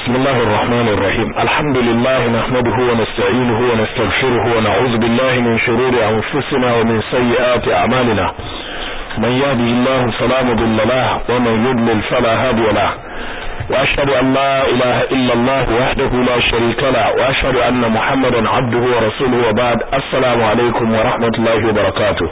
بسم الله الرحمن الرحيم الحمد لله نحمده ونستعينه ونستغفره ونعوذ بالله من شرور أنفسنا ومن سيئات أعمالنا من يهده الله فلا مضل له ومن يضلل فلا هادي له وأشهد أن لا إله إلا الله وحده لا شريك له وأشهد أن محمدا عبده ورسوله وبعد السلام عليكم ورحمة الله وبركاته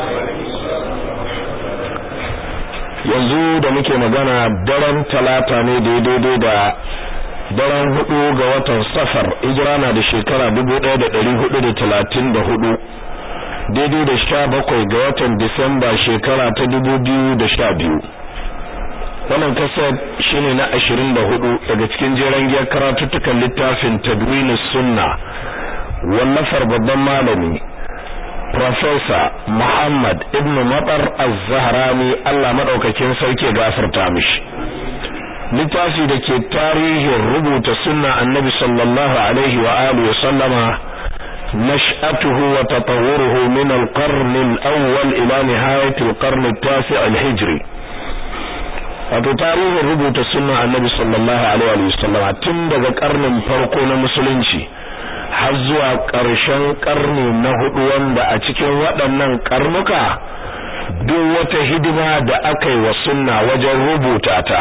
yanzu da muke magana daren talata ne daidai da daren hudu ga watan safar hijira na da shekara dubu ɗaya da ɗari hudu da talatin da hudu daidai da sha bakwai ga watan disamba shekara ta dubu biyu da sha biyu wannan kasar shine na ashirin da hudu daga cikin jeren giyar karatuttukan littafin tadwinus sunna wallafar babban malami Professor Muhammad Ibn Matar Az-Zahrani Allah madaukakin sauke gafarta mishi littafi da ke tarihin rubuta sunna annabi sallallahu alaihi wa alihi wa sallama nash'atuhu wa tatawwuruhu min al-qarn al-awwal ila nihayat al-qarn at-tasi' al-hijri wato tarihin rubuta sunna annabi sallallahu alaihi wa sallama tun daga karnin farko na musulunci har zuwa ƙarshen ƙarni na hudu wanda a cikin waɗannan ƙarnuka duk wata hidima da aka yi wa sunna wajen rubuta ta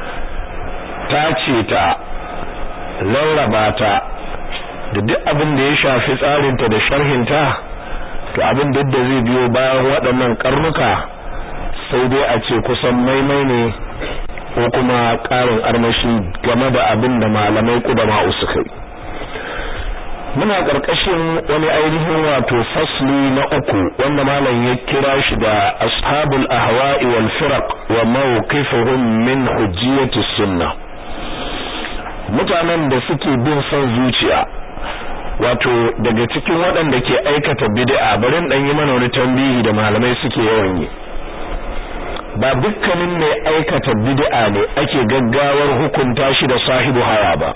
tace ta rarraba ta da duk abin da ya shafi tsarinta da sharhinta to abin duk da zai biyo bayan waɗannan ƙarnuka sai dai a ce kusan maimai ne ko kuma ƙarin armashi game da abin da malamai kudama suka yi muna ƙarƙashin wani ainihin wato fasli na uku wanda malam ya kira shi da ashabul ahwa'i wal firaq wa mawqifuhum min hujjiyati sunnah mutanen da suke bin son zuciya wato daga cikin waɗanda ke aikata bid'a barin dan yi mana wani tambihi da malamai suke yawan yi ba dukkanin mai aikata bid'a ne ake gaggawar hukunta shi da sahibu hawa ba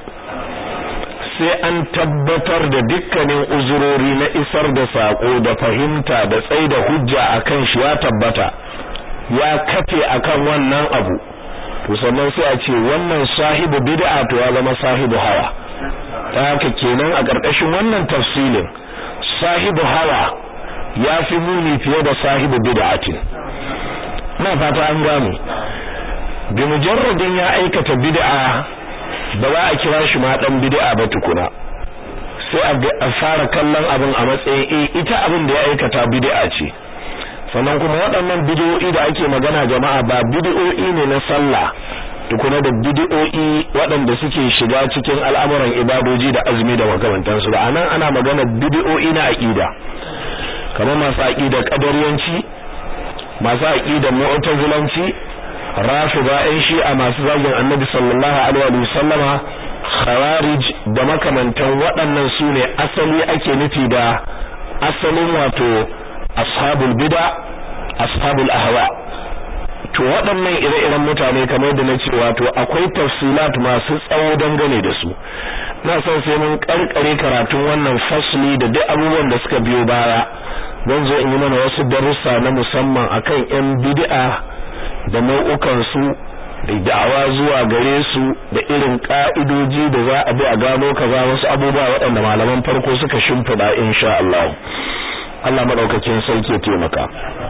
sai an tabbatar da dukkanin uzurori na isar da sako da fahimta da tsaida hujja akan shi ya tabbata ya kafe akan wannan abu to sannan sai a ce wannan sahibu bid'a to ya zama sahibu hawa ta haka kenan a ƙarƙashin wannan tafsilin sahibu hawa ya fi muni fiye da sahibu bid'atin na fata an gane bi mujarradin ya aikata bid'a ba za a kira shi ma dan bid'a ba tukuna sai a fara kallon abin a matsayin eh ita abin da ya aikata bid'a ce sannan kuma waɗannan bid'o'i da ake magana jama'a ba bid'o'i ne na sallah tukuna da bid'o'i waɗanda suke shiga cikin al'amuran ibadoji da azumi da makamantansu ba anan ana magana bid'o'i na aqida kamar masu aqida qadariyanci masu aqida mu'tazilanci rafida ɗan shi'a masu zagin annabi sallallahu alaihi wa sallama khawarij da makamantan waɗannan su ne asali ake nufi da asalin wato ashabul bid'a ashabul ahwa to waɗannan ire-iren mutane kamar da na ce wato akwai tafsilat masu tsawo dangane da su na son sai mun karkare karatun wannan fasli da duk abubuwan da suka biyo baya zan zo in yi mana wasu darussa na musamman akan yan bid'a da nau'ukansu da da'awa zuwa gare su da irin ka'idoji da za a bi a gano kaza wasu abubuwa waɗanda malaman farko suka shimfiɗa insha Allah Allah madaukakin sarki ya taimaka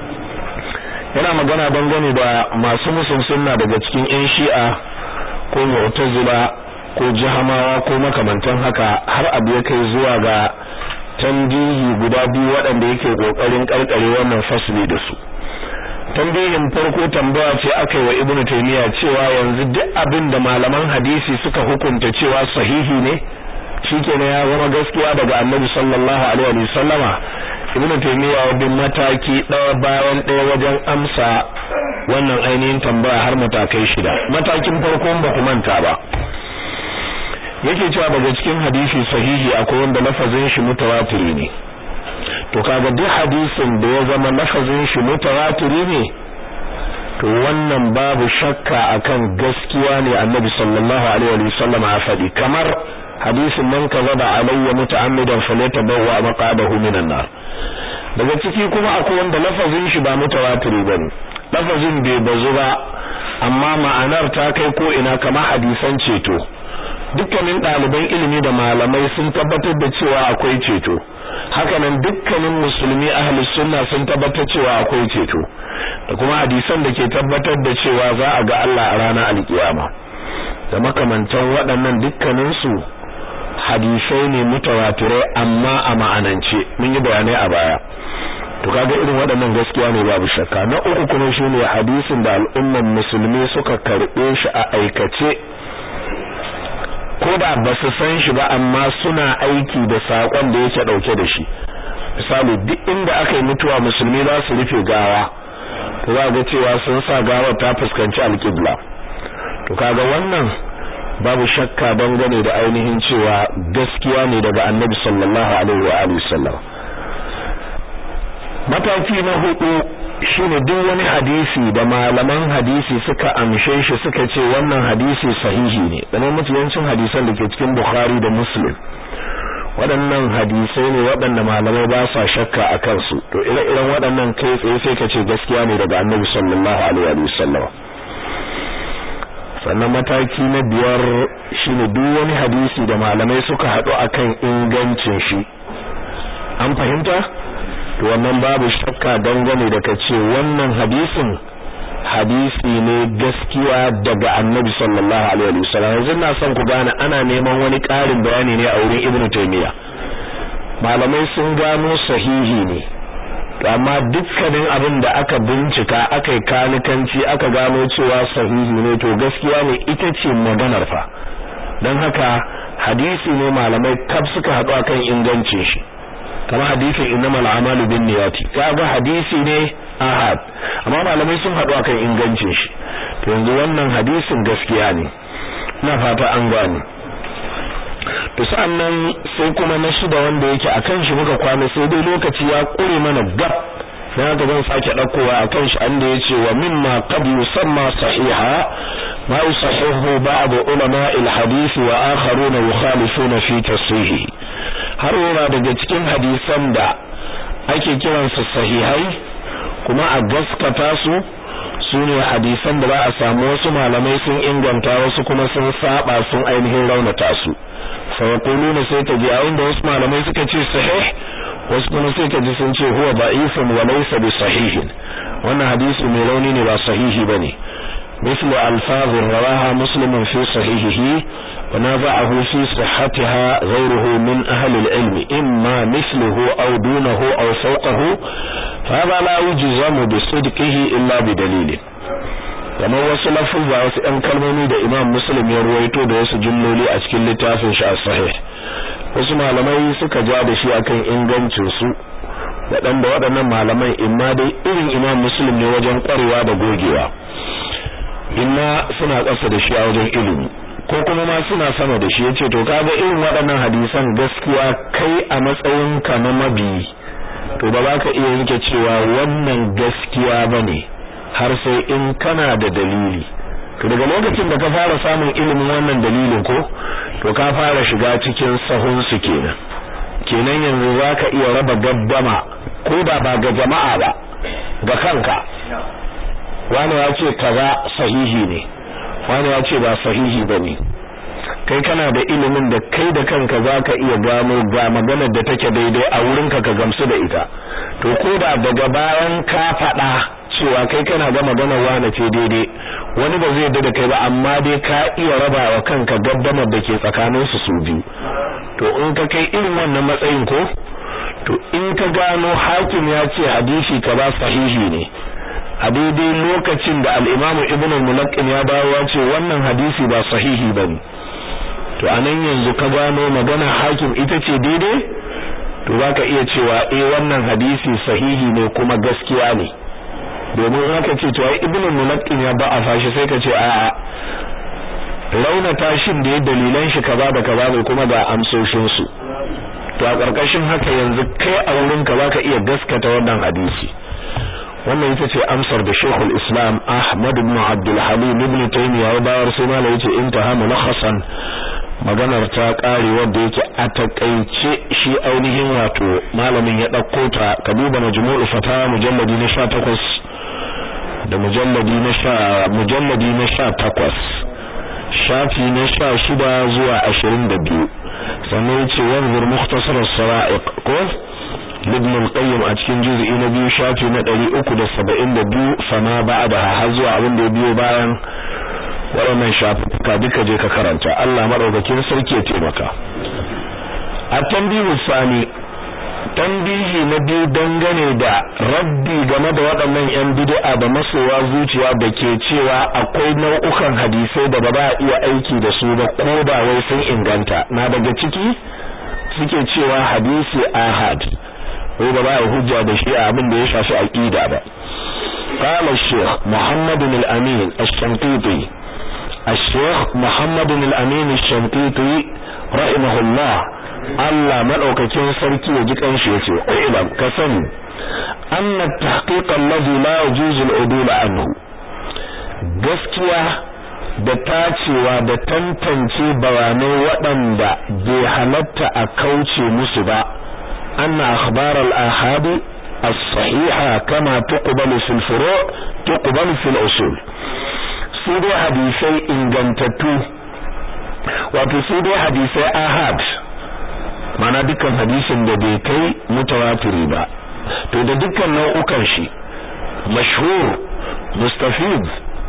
yana magana dangane da masu musun sunna daga cikin ƴan shi'a ko mu'tazila ko jahamawa ko makamantan haka har abu ya kai zuwa ga tambihi guda biyu waɗanda yake kokarin karkare wannan fasli da su tambayin farko tambaya ce aka yi wa ibnu taymiya cewa yanzu duk abin da malaman hadisi suka hukunta cewa sahihi ne shikenan ya zama gaskiya daga annabi sallallahu alaihi wa sallama ibnu taymiya ya bin mataki ɗaya bayan ɗaya wajen amsa wannan ainihin tambaya har matakai shida matakin farko ba ku manta ba yake cewa daga cikin hadisi sahihi akwai wanda lafazin shi mutawatiri ne to kaga duk hadisin da ya zama lafazin shi mutawatiri ne to wannan babu shakka akan gaskiya ne annabi sallallahu alaihi wa sallam ya faɗi kamar hadisin man kazaba alayya muta'ammidan falyatabawwa maqadahu minan nar daga ciki kuma akwai wanda lafazin shi ba mutawatiri bane lafazin bai bazu ba amma ma'anar ta kai ko ina kamar hadisan ceto dukkanin ɗaliban ilimi da malamai sun tabbatar da cewa akwai ceto hakanan dukkanin musulmi ahlus sunna sun tabbatar cewa akwai ceto da kuma hadisan da ke tabbatar da cewa za a ga Allah a ranar alkiyama da makamantan waɗannan dukkaninsu hadisai ne mutawatirai amma a ma'anance mun yi bayanai a baya to kaga irin waɗannan gaskiya ne babu shakka na uku kuma shine hadisin da al'umman musulmi suka karɓe shi a aikace ko da ba su san shi ba amma suna aiki da sakon da yake dauke da shi misali duk inda aka yi mutuwa musulmi za su rufe gawa to za ga cewa sun sa gawar ta fuskanci alƙibla to kaga wannan babu shakka dangane da ainihin cewa gaskiya ne daga annabi sallallahu alaihi wa alihi sallam mataki na hudu shine duk wani hadisi da malaman hadisi suka amshe shi suka ce wannan hadisi sahihi ne dan mutuwancin hadisan da ke cikin Bukhari da Muslim waɗannan hadisai ne waɗanda malamai ba sa shakka a kansu to ire-iren waɗannan kai tsaye sai ka ce gaskiya ne daga Annabi sallallahu alaihi wa sallam sannan mataki na biyar shine duk wani hadisi da malamai suka haɗu akan ingancin shi an fahimta to wannan babu shakka dangane da kace wannan hadisin hadisi ne gaskiya daga annabi sallallahu alaihi wasallam yanzu na son ku gane ana neman wani ƙarin bayani ne a wurin ibnu taymiya malamai sun gano sahihi ne amma dukkanin abin da aka bincika aka yi kanikanci aka gano cewa sahihi ne to gaskiya ne ita ce maganar fa don haka hadisi ne malamai kaf suka haɗu akan ingancin shi kamar hadisin innamal a'malu binniyati kaga hadisi ne ahad amma malamai sun haɗu akan ingancin shi to yanzu wannan hadisin gaskiya ne ina fata an gane to sa'annan sai kuma na shida wanda yake akan shi muka kwana sai dai lokaci ya kure mana gab dan haka zan sake daukowa akan shi anda yace wa mimma qad yusamma sahiha ma yusahihu ba'd ulama al-hadith wa akharuna yukhalifuna fi tashihi har yana daga cikin hadisan da ake kiransu sahihai kuma a gaskata su sune hadisan da ba a samu wasu malamai sun inganta wasu kuma sun saba sun ainihin raunata su fa yaquluna sai ta ji a inda wasu malamai suka ce sahih wasu kuma sai ka ji sun ce huwa da'ifun wa laysa bi sahihin wannan hadisi mai rauni ne ba sahihi bane مثل ألفاظ رواها مسلم في صحيحه ونازعه في صحتها غيره من أهل العلم إما مثله أو دونه أو فوقه فهذا لا يجزم بصدقه إلا بدليل kamar wasu lafuzza wasu ɗan kalmomi da Imam Muslim ya ruwaito da wasu jumloli a cikin littafin shi as-sahih wasu malamai suka ja da shi akan ingancin su waɗanda waɗannan malaman imma dai irin Imam Muslim ne wajen ƙwarewa da gogewa imma suna ƙasa da shi a wajen ilimi ko kuma ma suna sama da shi yace to kaga irin waɗannan hadisan gaskiya kai a matsayin ka na mabi to ba za ka iya yanke cewa wannan gaskiya bane har sai in kana da dalili to daga lokacin da ka fara samun ilimin wannan dalilin ko to ka fara shiga cikin sahun su kenan kenan yanzu zaka iya raba gaddama ko da ba ga jama'a ba ga kanka wani ya ce kaza sahihi ne wani ya ce ba sahihi bane kai kana da ilimin da kai da kanka zaka iya gano ga maganar da take daidai a wurinka ka gamsu da ita to ko da daga bayan ka faɗa cewa kai kana ga maganar wane ce daidai wani ba zai da kai ba amma dai ka iya raba wa kanka gaddamar da ke tsakanin su su biyu to in ka kai irin wannan matsayin ko to in ka gano hakim ya ce hadisi ka ba sahihi ne a daidai lokacin da al-Imam Ibn al-Mulaqqin ya dawo ya ce wannan hadisi ba sahihi bane to anan yanzu ka gano magana hakim ita ce daidai to zaka iya cewa eh wannan hadisi sahihi ne kuma gaskiya ne domin haka ce to ai Ibn al-Mulaqqin ya ba a fashi sai ka ce a'a raunata shin da ya dalilan shi kaza da kaza ne kuma ga amsoshin su to a karkashin haka yanzu kai a wurin ka zaka iya gaskata wannan hadisi wannan ita ce amsar da Sheikhul Islam Ahmad ibn Abdul Halim ibn Taymiyyah ya bayar sai malai yace intaha mulakhasan maganar ta kare wanda yake a takeice shi ainihin wato malamin ya dauko ta ka duba majmu'ul fatawa mujalladi na 18 da mujalladi na 10 mujalladi na 18 shafi na sha shida zuwa ashirin da biyu sannan ya ce wanzur mukhtasar as-sawa'iq ko ibn al-qayyim a cikin juz'i na biyu shafi na ɗari uku da saba'in da biyu fama ba'da har zuwa abin da ya biyo bayan waɗannan shafuka duka je ka karanta Allah madaukakin sarki ya taimaka a tambihu sani tambihi na biyu dangane da rabbi game da waɗannan yan bid'a da masowa zuciya da ke cewa akwai nau'ukan hadisai da ba za a iya aiki da su ba ko da wai sun inganta na daga ciki suke cewa hadisi ahad ko ba za a hujja da shi a abin da ya shafi aqida ba قال الشيخ محمد الأمين الشنقيطي الشيخ محمد الأمين الشنقيطي رحمه الله Allah madaukakin sarki ya ji kanshi yace ilam ka sani anna tahqiq alladhi la yajuzu al-udul anhu gaskiya da tacewa da tantance bayanai waɗanda bai halatta a kauce musu ba anna akhbar al-ahad as-sahiha kama tuqbalu fil furu' tuqbalu fil usul su dai hadisai ingantattu wato su dai hadisai ahad mana dukkan hadisin da bai kai mutawatiri ba to da dukkan nau'ukan shi mashhur mustafid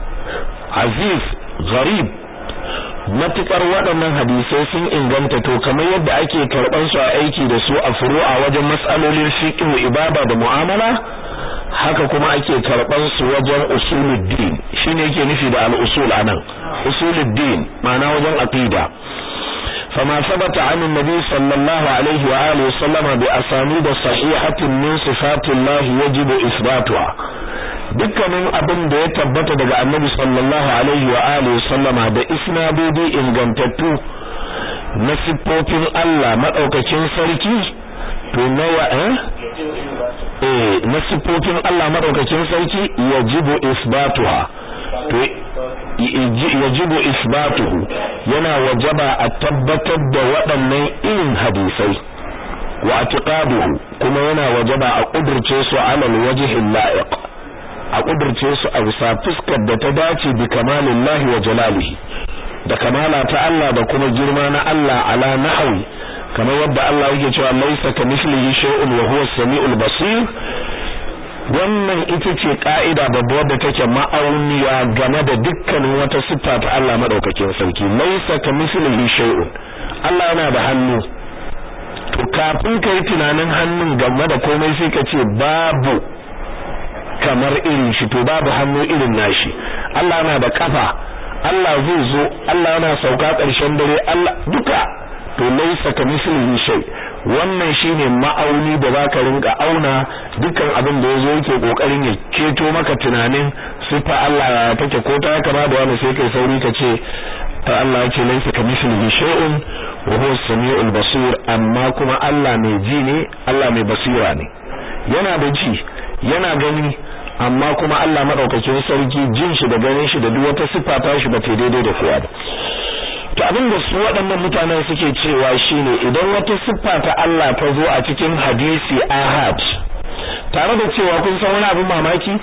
aziz gharib matukar waɗannan hadisai sun inganta to kamar yadda ake karɓar su a aiki da su a furu'a wajen matsalolin fiqh ibada da mu'amala haka kuma ake karɓar su wajen usuluddin shine yake nufi da al-usul anan usuluddin ma'ana wajen aqida فما ثبت عن النبي صلى الله عليه وآله وسلم بأسانيد صحيحة من صفات الله يجب إثباتها dukkanin abin da ya tabbata daga annabi sallallahu alaihi wa alihi sallama da isnadodi ingantattu na siffofin Allah madaukakin sarki to nawa eh eh na siffofin Allah madaukakin sarki yajibu isbatuha to yajibu isbatuhu yana wajaba a tabbatar da waɗannan irin hadisai wa atiqaduhu kuma yana wajaba a kudurce su ala alwajhi la'iq a kudurce su a bisa fuskar da ta dace bi kamalillahi wa jalalihi da kamala ta Allah da kuma girma na Allah ala nahwi kamar yadda Allah yake cewa laysa kamithlihi shay'un wa huwa as-sami'ul basir wannan ita ce ka'ida babba wadda take ma'auniya game da dukkanin wata siffa ta Allah madaukakin sarki laisa kamithlihi shay'un Allah yana da hannu to kafin kai tunanin hannun game da komai sai ka ce babu kamar irin shi to babu hannu irin nashi Allah yana da kafa Allah zai zo Allah yana sauka ƙarshen dare Allah duka to laisa kamithlihi shay wannan shine ma'auni da zaka rinka auna dukkan abin da yazo yake kokarin ya keto maka tunanin sifa Allah ya take ko ta kama da wani sai kai sauri ka ce ta Allah yake laisa kamithlihi shay'un wa huwa as-sami'ul basir amma kuma Allah mai ji ne Allah mai basira ne yana da ji yana gani amma kuma Allah madaukakin sarki jin shi da ganin shi da duk wata sifa ta shi ba ta daidai da kowa ba to abin da su waɗannan mutanen suke cewa shine idan wata siffa ta Allah ta zo a cikin hadisi ahad tare da cewa kun san wani abin mamaki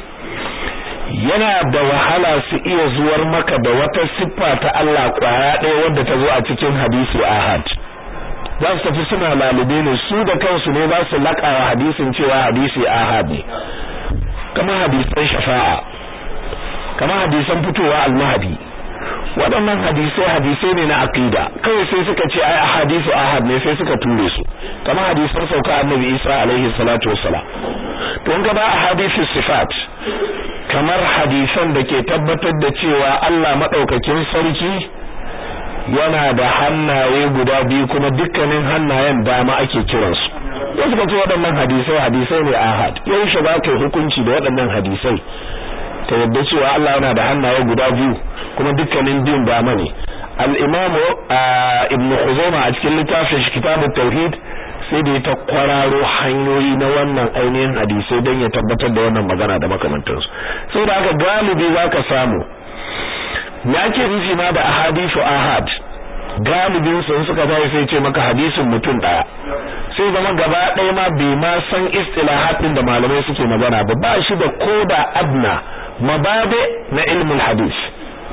yana da wahala su iya zuwar maka da wata siffa ta Allah kwaya ɗaya wadda ta zo a cikin hadisi ahad za su tafi suna lalube ne su da kansu ne za su laƙawa hadisin cewa hadisi ahad ne kamar hadisan shafa'a kamar hadisan fitowa al-mahdi waɗannan hadisai hadisai ne na aqida kawai sai suka ce ai ahadisu ahad ne sai suka ture su kamar hadisan sauka annabi Isa alaihi salatu wassalam to in ka ba ahadisu sifat kamar hadisan da ke tabbatar da cewa Allah madaukakin sarki yana da hannaye guda biyu kuma dukkanin hannayen dama ake kiransu wasu suka ce waɗannan hadisai hadisai ne ahad yaushe za ka yi hukunci da waɗannan hadisai ta yadda cewa Allah yana da hannaye guda biyu kuma dukkanin biyun dama ne al-imam ibn khuzaimah a cikin littafin shi kitabut tauhid sai da ta kwararo hanyoyi na wannan ainihin hadisai don ya tabbatar da wannan magana da makamantansu sai da aka galibi zaka samu ya ke nufi ma da ahadithu ahad galibin su suka tayi sai ce maka hadisin mutum daya sai zama gaba ɗaya ma bai ma san istilahat din da malamai suke magana ba ba shi da koda adna mababe na ilmul hadis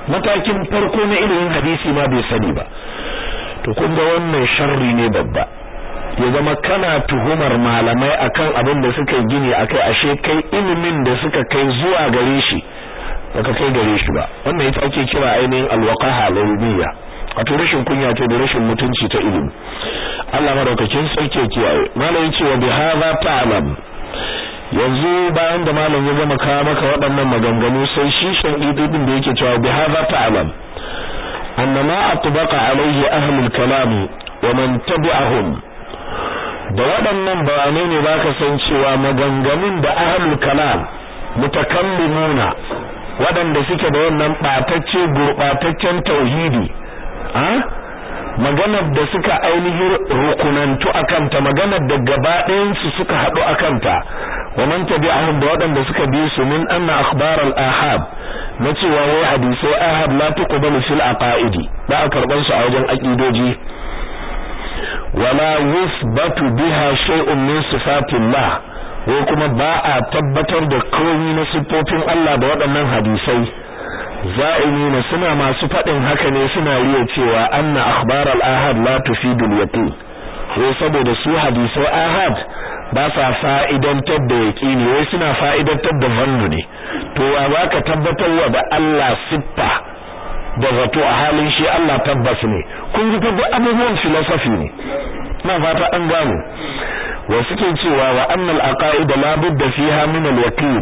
matakin farko na ilimin hadisi ma bai sani ba to kun ga wannan sharri ne babba ya zama kana tuhumar malamai akan abin da suka gini akai ashe kai ilimin da suka kai zuwa gare shi baka kai gare shi ba wannan ita ake kira ainihin alwaqaha lawbiyya wato rashin kunya ce da rashin mutunci ta ilimi Allah madaukakin sarki kiyaye malamin cewa bi hadha ta'lam yanzu bayan da malam ya gama kawo maka waɗannan maganganu sai shi shan ididin da yake cewa bi hadha ta'lam anna ma atbaqa alayhi ahlul kalam wa man tabi'ahum da waɗannan bayanai ne baka san cewa maganganun da ahlul kalam mutakallimuna waɗanda suke da wannan ɓatacce gurɓataccen tauhidi a maganar da suka ainihin rukunantu akanta maganar da gaba ɗayansu suka haɗu akanta wa man tabi'ahum da waɗanda suka bi su min anna akhbar al-ahad na cewa wai hadisai ahad la tuqbalu fil aqaidi ba a karban su a wajen aqidoji wala yusbatu biha shay'un min sifatillah ko kuma ba a tabbatar da komai na siffofin Allah da waɗannan hadisai za'imina suna masu faɗin haka ne suna riya cewa anna akhbar al-ahad la tufidul yaqin wai saboda su hadisai ahad ba sa fa'idantar da yaqini wai suna fa'idantar da zannu ne to wa baka tabbatar wa da Allah siffa da zato a halin shi Allah tabbas ne kun ji duk abubuwan philosophy ne na fata an gano wa suke cewa wa annal aqaid la budda fiha min al-yaqin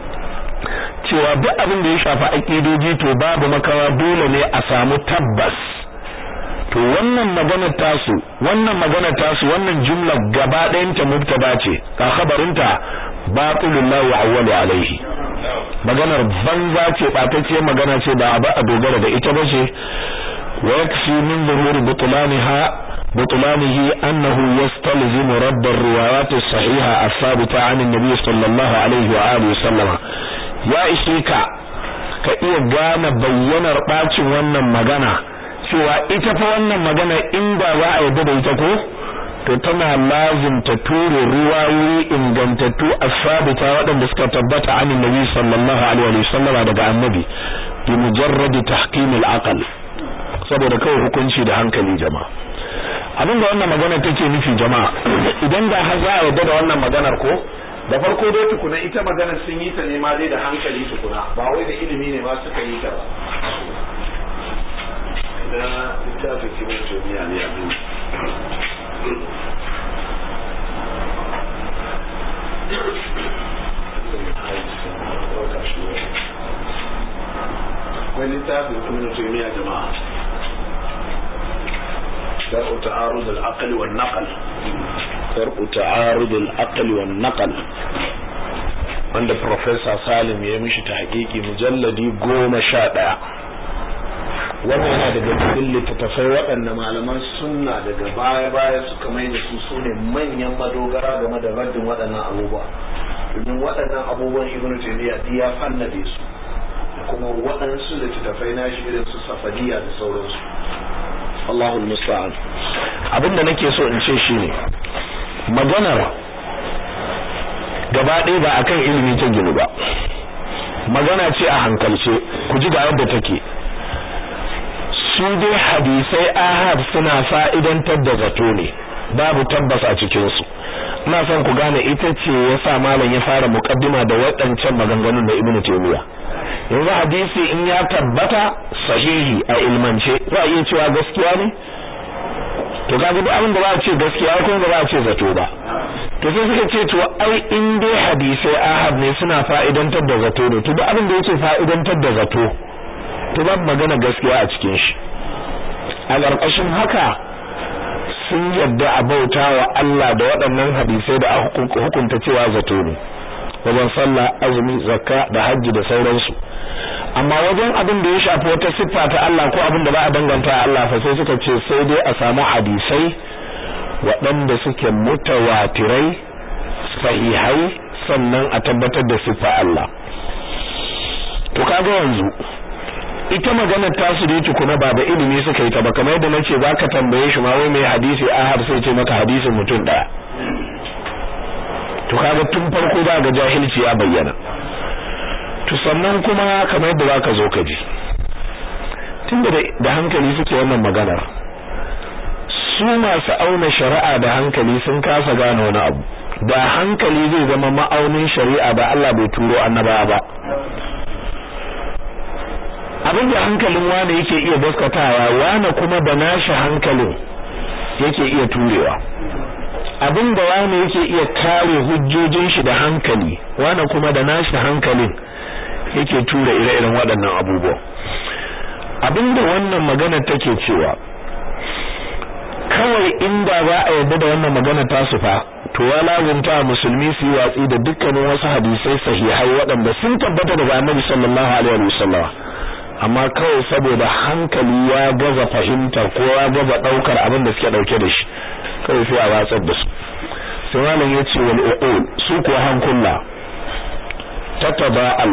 cewa duk abin da ya shafi aqidoji to babu makawa dole ne a samu tabbas to wannan magana tasu wannan magana tasu wannan jumla gaba ɗayan ta mubtada ce ka khabarinta batilul la ya'walu alaihi maganar banza ce batacce magana ce ba a dogara da ita ba ce wa yakfi min zuhuri butlaniha بطلانه أنه يستلزم رد الروايات الصحيحة الثابتة عن النبي صلى الله عليه وآله وسلم يا إشيكا كإيه قام بينا رباتي وانا مغانا cewa ita fa wannan magana inda za a yadda da ita ko to tana lazim ta ture ruwayoyi ingantattu asabita waɗanda suka tabbata an annabi sallallahu alaihi wasallam daga annabi bi mujarrad tahkim al-aql saboda kawai hukunci da hankali jama'a abinda wannan magana take nufi jama'a idan da har za a yarda da wannan maganar ko da farko dai tukuna ita maganar sun yi ta ne ma dai da hankali tukuna ba wai da ilimi ne ma suka yi ta ba da littafin kimin jami'a ne abin akwai littafin kimin jami'a jama'a درء تعارض العقل والنقل درء تعارض العقل والنقل wanda Professor Salim ya mishi ta hakiki mujalladi goma sha ɗaya wannan yana daga cikin littattafai waɗanda malaman sunna daga baya-baya suka mai da su su ne manyan madogara game da raddin waɗannan abubuwa domin waɗannan abubuwan ibn taymiya ya fannade su kuma waɗansu littattafai na shi irin su safadiya da sauransu Allahul musta'an abinda nake so in ce shine maganar gaba ɗaya ba akan ilimi ta ginu ba magana ce a hankalce ku ji ga yadda take su dai hadisai ahad suna fa'idantar da zato ne babu tabbas a cikin su ina son ku gane ita ce yasa malam ya fara muqaddima da waɗancan maganganun da Ibn Taymiyyah yanzu hadisi in ya tabbata sahihi a ilmance za a iya cewa gaskiya ne to kaga duk abin da ba a ce gaskiya ko ba a ce zato ba to sai suka ce to ai in dai hadisai ahad ne suna fa'idantar da zato ne to duk abin da yake fa'idantar da zato to babu magana gaskiya a cikin shi a ƙarƙashin haka sun yadda a bauta wa Allah da waɗannan hadisai da hukunta cewa zato ne wajen sallah azumi zakka da hajji da sauransu amma wajen abin da ya shafi wata siffa ta Allah ko abin da ba a danganta a Allah fa sai suka ce sai dai a samu hadisai waɗanda suke mutawatirai sahihai sannan a tabbatar da siffa Allah to kaga yanzu ita maganar tasu da yake kuma ba da ilimi suka yi ta ba kamar yadda nace zaka tambaye shi ma wai mai hadisi ahad sai ce maka hadisin mutum daya to kaga tun farko za ga jahilci ya bayyana to sannan kuma kamar yadda zaka zo ka ji tunda da hankali suke wannan maganar su masu auna shari'a da hankali sun kasa gane wani abu da hankali zai zama ma'aunin shari'a da Allah bai turo annaba ba abin da hankalin wane yake iya gaskatawa wane kuma da nashi hankalin yake iya turewa abin da wane yake iya kare hujjojin shi da hankali wane kuma da nashi hankalin yake tura ire-iren waɗannan abubuwa abin da wannan magana take cewa kawai inda za a yarda da wannan magana ta su fa to ya lazumta musulmi su yi watsi da dukkanin wasu hadisai sahihai waɗanda sun tabbata daga Annabi sallallahu alaihi wasallam amma kawai saboda hankali ya gaza fahimtar ko ya gaza daukar abin da suke dauke da shi kawai sai a watsar da su sai malam ya ce wal uqul su ko hankula tataba'al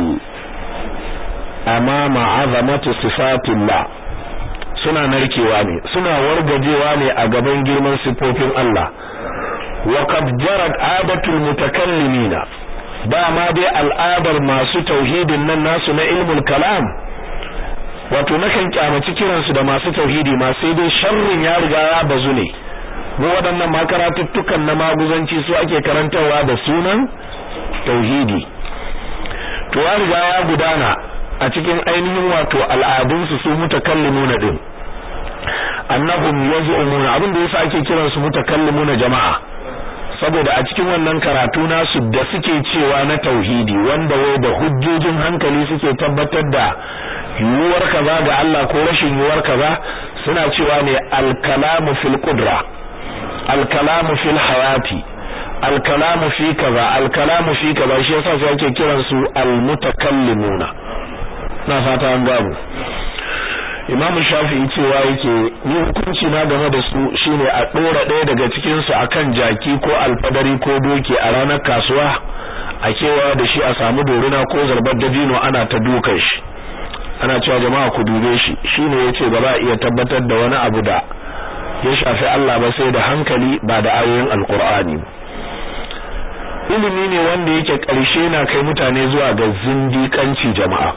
amama azamati sifatillah suna narkewa ne suna wargajewa ne a gaban girman sifofin Allah wa qad jarat adatul mutakallimina dama dai al'adar masu tauhidin nan nasu na ilmul kalam wato nakan kyamaci kiransu da masu tauhidi ma sai dai sharrin ya riga ya bazu ne mu waɗannan makaratuttukan na maguzanci su ake karantarwa da sunan tauhidi to ya riga ya gudana a cikin ainihin wato al'adunsu su mutakallimuna din annahum yaz'umuna abin da yasa ake kiransu mutakallimuna jama'a saboda a cikin wannan karatu nasu da suke cewa na tauhidi wanda wai da hujjojin hankali suke tabbatar da yiwuwar kaza ga Allah ko rashin yiwuwar kaza suna cewa ne al-kalamu fil qudra al-kalamu fil hayati al-kalamu fi kaza al-kalamu fi kaza shi yasa sai ake kiran su al-mutakallimuna na fata an gano Imam Shafi'i cewa yake ni hukunci na game da su shine a dora ɗaya daga cikin su akan jaki ko alfadari ko doki a ranar kasuwa a kewa da shi a samu doruna ko zarbar dabino ana ta dukan shi ana cewa jama'a ku dube shi shine yace ba za a iya tabbatar da wani abu da ya shafi Allah ba sai da hankali ba da ayoyin alkur'ani ilimi ne wanda yake ƙarshe na kai mutane zuwa ga zindiƙanci jama'a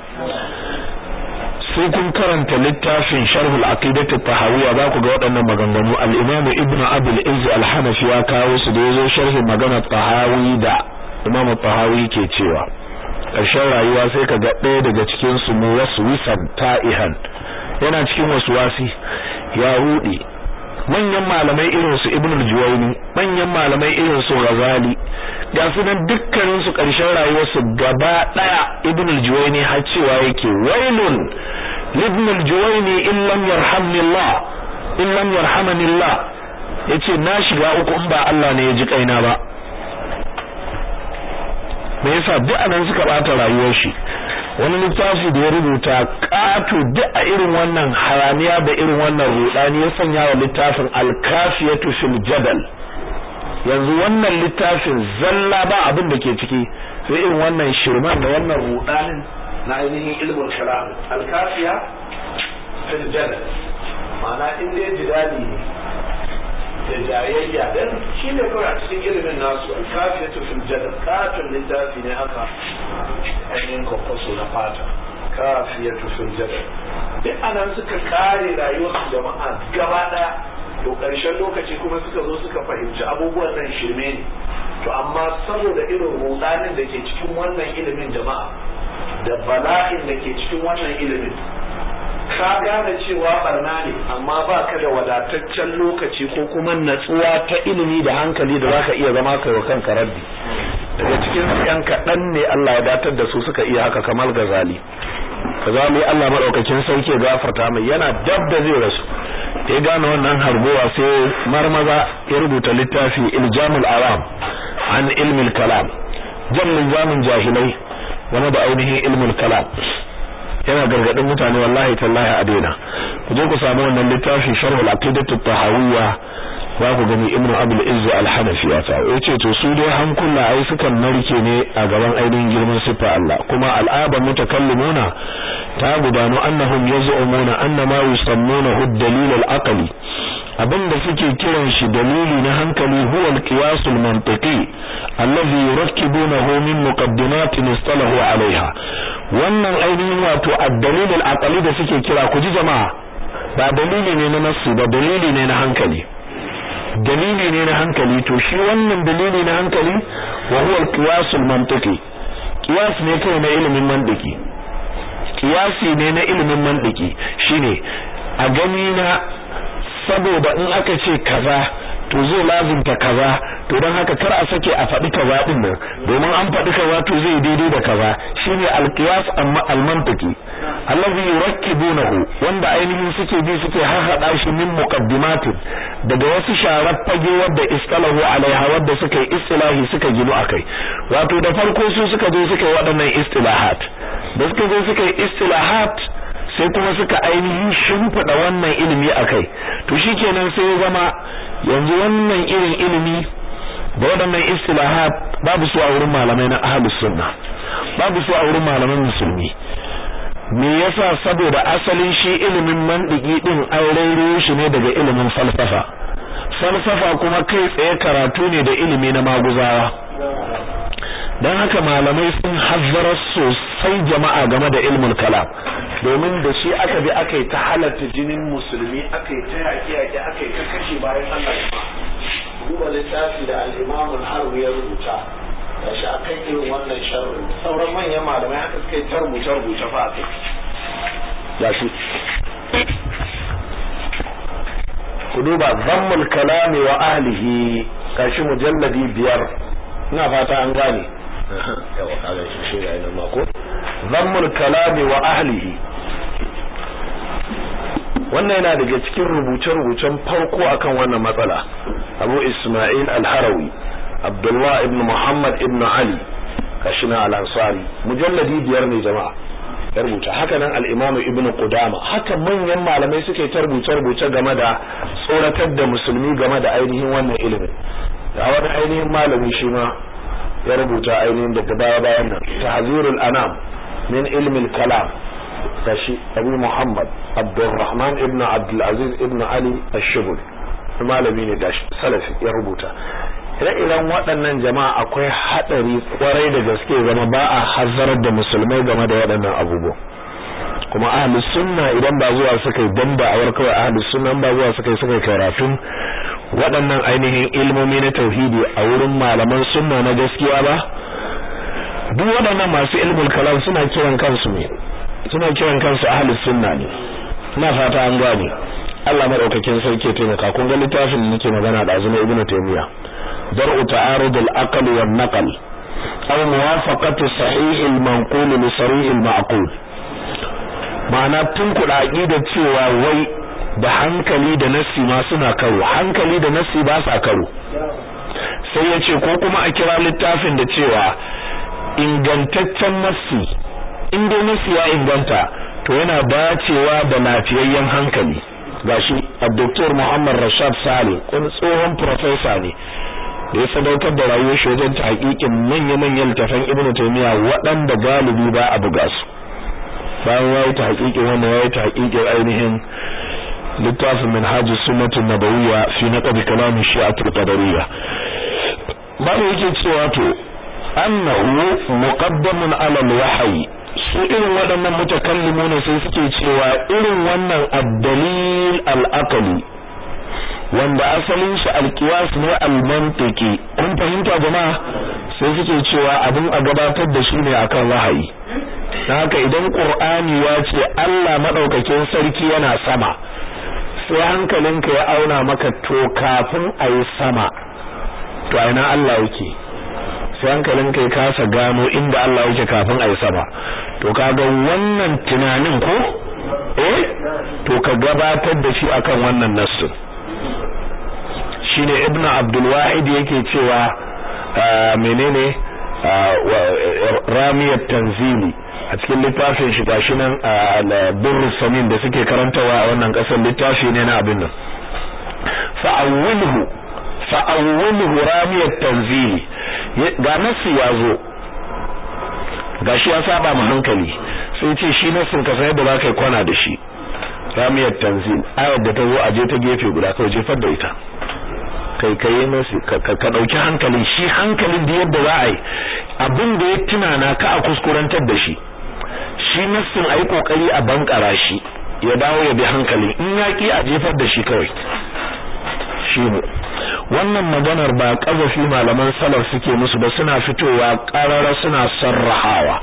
sai kun karanta littafin sharhul aqidati tahawiyya za ku ga waɗannan maganganu al-imam ibnu abul izz al-hanafi ya kawo su da yazo sharhin magana tahawi da imam tahawi ke cewa ƙarshen rayuwa sai ka ga ɗaya daga cikin su mu wasu wisan ta'ihan yana cikin wasu wasi ya rudi manyan malamai irin su ibnu al-juwayni manyan malamai irin su ghazali ga su nan dukkanin su ƙarshen rayuwarsu gaba ɗaya ibnu al-juwayni har cewa yake wailun ibnu al-juwayni in lam yarhamni Allah in lam yarhamani Allah yace na shiga uku in ba Allah ne ya ji kaina ba me yasa duk anan suka bata rayuwar shi wani littafi da ya rubuta kato duk a irin wannan haramiya da irin wannan rudani ya sanya wa littafin al-kafiyatu fil jadal yanzu wannan littafin zalla ba abin da ke ciki sai irin wannan shirman da wannan rudanin na ainihin ilmul kalam al-kafiya fil jadal ma'ana in dai jidali ne da jayayya dan shi ne kawai a cikin ilimin nasu al-kafiyatu fil jadal katon littafi ne haka ainihin kwakwaso na fata kafiyatu fil jadal duk anan suka kare rayuwar jama'a gaba daya to ƙarshen lokaci kuma suka zo suka fahimci abubuwan nan shirme ne to amma saboda irin rudanin da ke cikin wannan ilimin jama'a da bala'in da ke cikin wannan ilimin ka gane cewa barna ne amma ba ka da wadataccen lokaci ko kuma natsuwa ta ilimi da hankali da zaka iya zama kai wa kanka raddi daga cikin su yan kaɗan ne Allah ya datar da su suka iya haka kamar gazali gazali Allah madaukakin sarki ya gafarta mai yana dab da zai rasu da ya gane wannan hargowa sai marmaza ya rubuta littafi iljamul awam an ilmil kalam jan zamin jahilai game da ainihin ilmul kalam yana gargadin mutane wallahi tallahi a daina ku je ku samu wannan littafin sharhul aqidatu tahawiyya za ku gani ibnu abul izz al-hanafi ya ta yace to su dai hankula ai sukan narke ne a gaban ainihin girman sifa Allah kuma al'aba mutakallimuna ta gudanu annahum yaz'umuna anna ma yusammuna ad-dalil al-aqli abinda suke kiran shi dalili na hankali huwa al-qiyas al-mantiqi alladhi yurakkibunahu min muqaddimatin istalahu alaiha wannan ainihin wato ad-dalil al-aqli da suke kira ku ji jama'a ba dalili ne na nassi ba dalili ne na hankali dalili ne na hankali to shi wannan dalili na hankali wa huwa al-qiyas al-mantiqi qiyas ne kai na ilimin mantiki qiyasi ne na ilimin mantiki shine a gani na saboda in aka ce kaza to zai lazimta kaza to don haka kar a sake a faɗi kaza din nan domin an faɗi kaza to zai daidai da kaza shine alqiyas amma almantiki allazi yurakkibunahu wanda ainihin suke bi suke harhaɗa shi min muqaddimatin daga wasu sharar fage wadda istalahu alaiha wadda suka yi istilahi suka ginu akai wato da farko su suka zo suka yi waɗannan istilahat da suka zo suka yi istilahat sai kuma suka ainihin shimfiɗa wannan ilimi akai to shikenan sai ya zama yanzu wannan irin ilimi da waɗannan istilahat babu su a wurin malamai na ahlus sunna babu su a wurin malaman musulmi me yasa saboda asalin shi ilimin mandiki din an rairo shi ne daga ilimin falsafa falsafa kuma kai tsaye karatu ne da ilimi na maguzawa don haka malamai sun hazzara sosai jama'a game da ilmul kalam domin da shi aka bi aka yi ta halatta jinin musulmi aka yi ta yaƙi yaƙi aka yi ta kashe bayan Allah duba littafi da al-Imam al-Harbi ya rubuta da shi akan irin wannan sharri sauran manyan malamai haka suka yi ta rubuce rubuce fa a kai ya shi ku duba zammul kalami wa ahlihi kashi mujalladi biyar ina fata an gane yawa kaga shi shi ga ina mako zammul kalami wa ahlihi wannan yana daga cikin rubuce-rubucen farko akan wannan matsala Abu Ismail Al-Harawi Abdullah ibn Muhammad ibn Ali kashina Al-Ansari mujalladi biyar ne jama'a ya rubuta haka nan al-Imam Ibn Qudama haka manyan malamai suke ta rubuce-rubuce game da tsoratar da musulmi game da ainihin wannan ilimin da wani ainihin malami shi ma ya rubuta ainihin daga baya bayan nan tahzirul anam min ilmi al-kalam kashi Abu Muhammad Abdurrahman ibn Abdul Aziz ibn Ali Ash-Shubuli malami ne da salafi ya rubuta ire-iren waɗannan jama'a akwai haɗari kwarai da gaske zama ba a hazzarar da musulmai game da waɗannan abubuwa kuma ahlus sunna idan ba zuwa suka yi dan da'awar kawai ahlus sunna ba zuwa suka yi suka yi karatun waɗannan ainihin ilmomi na tauhidi a wurin malaman sunna na gaskiya ba duk waɗannan masu ilmul kalam suna kiran kansu ne suna kiran kansu ahlus sunna ne ina fata an gane Allah madaukakin sarki ya taimaka kun ga littafin da nake magana da azumi ibnu taymiya dar'u ta'arud al-aql wan naql aw muwafaqatu sahih al-manqul li sarih al-ma'qul ma'ana tun kuɗa aqida cewa wai da hankali da nassi ma suna karo hankali da nassi ba sa karo sai ya ce ko kuma a kira littafin da cewa ingantaccen nassi in dai nassi ya inganta to yana dacewa da lafiyayyen hankali gashi Dr. Muhammad Rashad Sale wani tsohon professor ne da ya sadaukar da rayuwar shi wajen tahqiqin manya-manyan littafan Ibn Taymiyyah waɗanda galibi ba a buga su bayan yayi tahqiqin wannan yayi tahqiqin ainihin littafin Minhaj Sunnah Nabawiyya fi naqd kalam Shi'at al-Qadariyya ba yake cewa to annahu muqaddamun ala al-wahyi su irin waɗannan mutakallimu ne sai suke cewa irin wannan addalil al-aqli wanda asalin shi al-qiyas ne al-mantiqi kun fahimta jama'a sai suke cewa abin a gabatar da shi ne akan wahayi haka idan qur'ani ya ce Allah madaukakin sarki yana sama sai hankalinka ya auna maka to kafin ayi sama to ina Allah yake sai hankalin kai kasa gano inda Allah yake kafin a yi sama to kaga wannan tunanin ko eh to ka gabatar da shi akan wannan nassin shine ibn abdul wahid yake cewa menene ramiyat tanzili a cikin littafin shi gashi nan burrus samin da suke karantawa a wannan kasar littafi ne na abin nan fa'awwilhu fa'awwilhu ramiyat tanzili ga nassi ya zo gashi ya saba mu hankali sai ce shi nassin ka sai da za ka kwana da shi ramiyar tanzil ayar da ta zo aje ta gefe guda kawai jefar da ita kai kai masu ka dauki hankalin shi hankalin da yadda za a yi abin da ya tunana ka a kuskurantar da shi shi nassin ayi kokari a bankara shi ya dawo ya bi hankalin in ya ki a jefar da shi kawai shi ne wannan maganar ba kazafi malaman salaf suke musu ba suna fitowa karara suna sarrahawa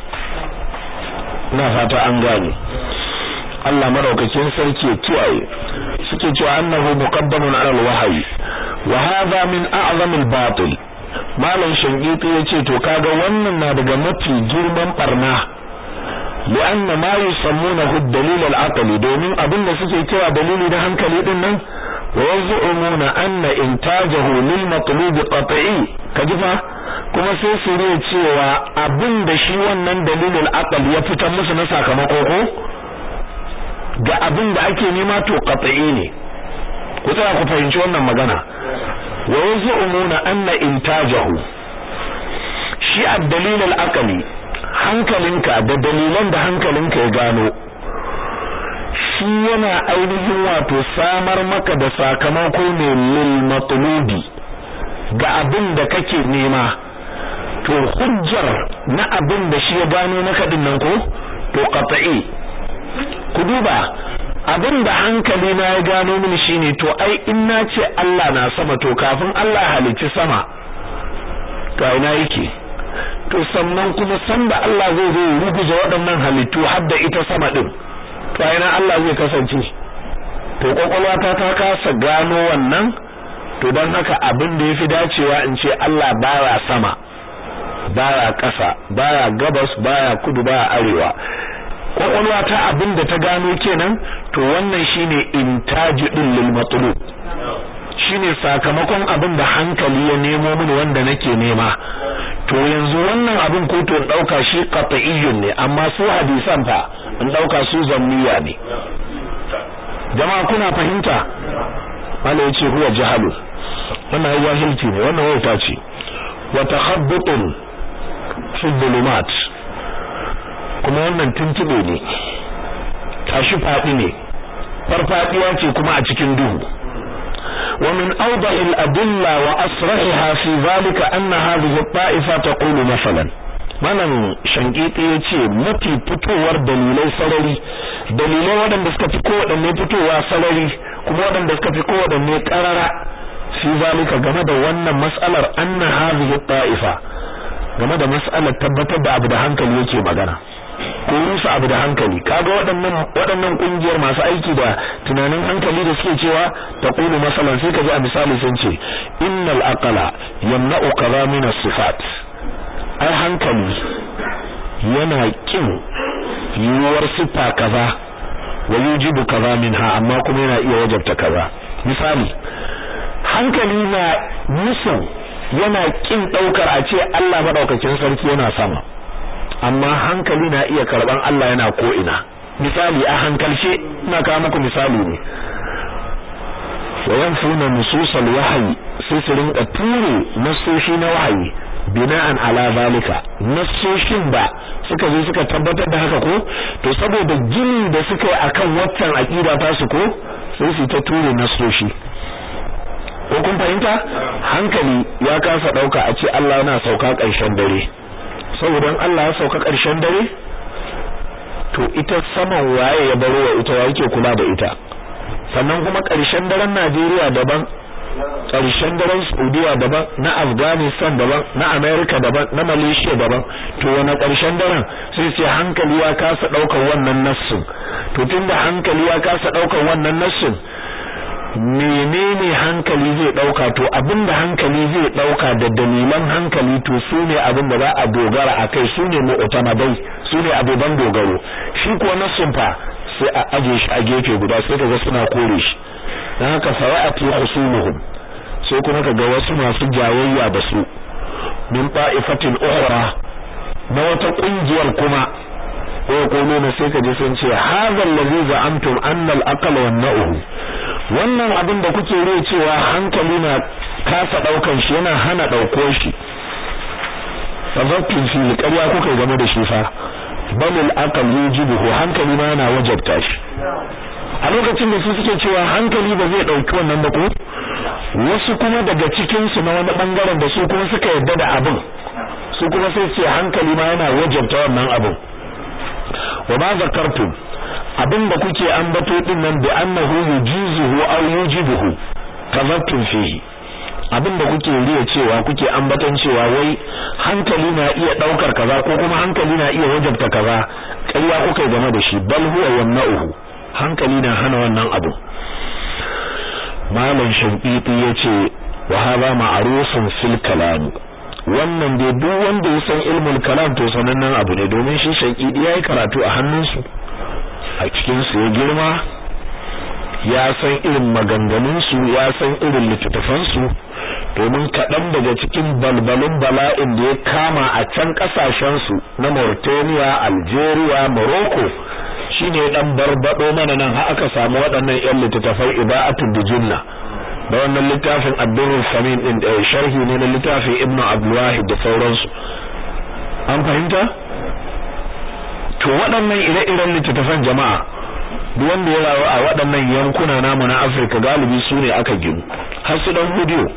ina fata an gane Allah madaukakin sarki ya kiyaye suke cewa annahu muqaddamun ala al-wahyi wa hadha min a'zam al-batil malam shangiti yace to kaga wannan na daga mafi girman barna li'anna ma yusammunahu ad-dalil al-aqli domin abinda suke cewa dalili da hankali din nan wa yaz'umuna anna intajahu lil matlub qat'i kajifa kuma sai su ne cewa abinda shi wannan dalilul aqli ya fitar musu na sakamako ko ga abin da ake nema to qat'i ne ku tsaya ku fahimci wannan magana wa yaz'umuna anna intajahu shi ad-dalil al-aqli hankalinka da dalilan da hankalinka ya gano shi yana ainihin wato samar maka da sakamako ne lil matlubi ga abin da kake nema to hujjar na abin da shi ya gano maka din nan ko to qat'i ku duba abin da hankali na ya gano mini shine to ai in na ce Allah na sama to kafin Allah halicci sama to ina yake to sannan kuma sanda Allah zai zo ruguje waɗannan halittu har da ita sama din to ina Allah zai kasance to kwakwalwata ta kasa gano wannan to don haka abin da yafi dacewa in ce Allah baya sama baya ƙasa baya gabas baya kudu baya arewa kwakwalwa ta abin da ta gano kenan to wannan shine intaji din lil matlub shine sakamakon abin da hankali ya nemo mini wanda nake nema to yanzu wannan abin ko to dauka shi qat'iyyun ne amma su hadisan fa in dauka su zanniya ne jama'a kuna fahimta mala yace huwa jahalu wannan ya jahilci ne wannan wauta ce wa takhabbutun fi dhulumat kuma wannan tuntube ne tashi fadi ne farfadiya ce kuma a cikin duhu wa min awdahi al-adilla wa asrahiha fi zalika anna hadhihi at-ta'ifa taqulu masalan malam shankiti yace mafi fitowar dalilai sarari dalilai waɗanda suka fi kowaɗanne fitowa sarari kuma waɗanda suka fi kowaɗanne ƙarara fi zalika game da wannan mas'alar anna hadhihi at-ta'ifa game da mas'alar tabbatar da abu da hankali yake magana ko rusa abu da hankali kaga waɗannan waɗannan kungiyar masu aiki da tunanin hankali da suke cewa taqulu masalan sai kaji a misali sun ce innal aqla yamna'u kaza min as-sifat ai hankali yana kin yiwuwar siffa kaza wa yujibu kaza minha amma kuma yana iya wajabta kaza misali hankali na musun yana kin daukar a ce Allah madaukakin sarki yana sama amma hankali na iya karban Allah yana ko ina misali a hankalce ina kawo muku misali ne wa yanfuna nususal wahyi sai su rinka ture nasoshi na wahayi bina'an ala zalika nasoshin ba suka zo suka tabbatar da haka ko to saboda gini da suka yi akan waccan aqida ta su ko sai su ta ture nasoshi ko kun fahimta hankali ya kasa dauka a ce Allah yana sauka ƙarshen dare saboda Allah ya sauka ƙarshen dare to ita saman waye ya baro wa ita yake kula da ita sannan kuma ƙarshen daren Najeriya daban ƙarshen daren Saudiya daban na Afghanistan daban na America daban na Malaysia daban to wani ƙarshen daren sai sai hankali ya kasa daukar wannan nassin to tunda hankali ya kasa daukar wannan nassin menene hankali zai dauka to abinda hankali zai dauka da dalilan hankali to sune abin da za a dogara akai sune mu'tamadai sune abuban dogaro shi kuwa nassin fa sai a aje shi a gefe guda sai kaga suna kore shi dan haka fara'ati khusumuhum sai kuma kaga wasu masu jayayya da su min ta'ifatin ukhra na wata kungiyar kuma ko kono na sai kaje sun ce hadha allazi za'amtum anna al-aqla wan na'uhu wannan abin da kuke riya cewa hankali na kasa daukan shi yana hana dauko shi fazatun fi ƙarya kuka game da shi fa bal al-aql yujibuhu hankali ma yana wajabta shi a lokacin da su suke cewa hankali ba zai dauki wannan ba ko wasu kuma daga cikin su na wani bangaren da su kuma suka yarda da abin su kuma sai ce hankali ma yana wajabta wannan abin wa ma zakartum abin da kuke ambato din nan bi annahu yujizuhu aw yujibuhu kazabtum fihi abin da kuke riya cewa kuke ambaton cewa wai hankali na iya daukar kaza ko kuma hankali na iya wajabta kaza ƙarya kuka game da shi bal huwa yamna'uhu hankali na hana wannan abu malam shankiti yace wa hada ma'rufun fil kalam wannan dai duk wanda ya san ilmul kalam to sanannen abu ne domin shi shankiti yayi karatu a hannunsu a cikin su ya girma ya san irin maganganun su ya san irin littattafan su domin kaɗan daga cikin balbalin bala'in da ya kama a can ƙasashen su na Mauritania Algeria Morocco shine dan barbado mana nan har aka samu waɗannan ƴan littattafai ibaatul dijinna da wannan littafin Abdurrahman Samin din da sharhi ne na littafin Ibn Abdul Wahid da sauransu an fahimta to waɗannan ire-iren littattafan jama'a duk wanda ya rayu a waɗannan yankuna namu na Afirka galibi su ne aka ginu har su dan hudiyo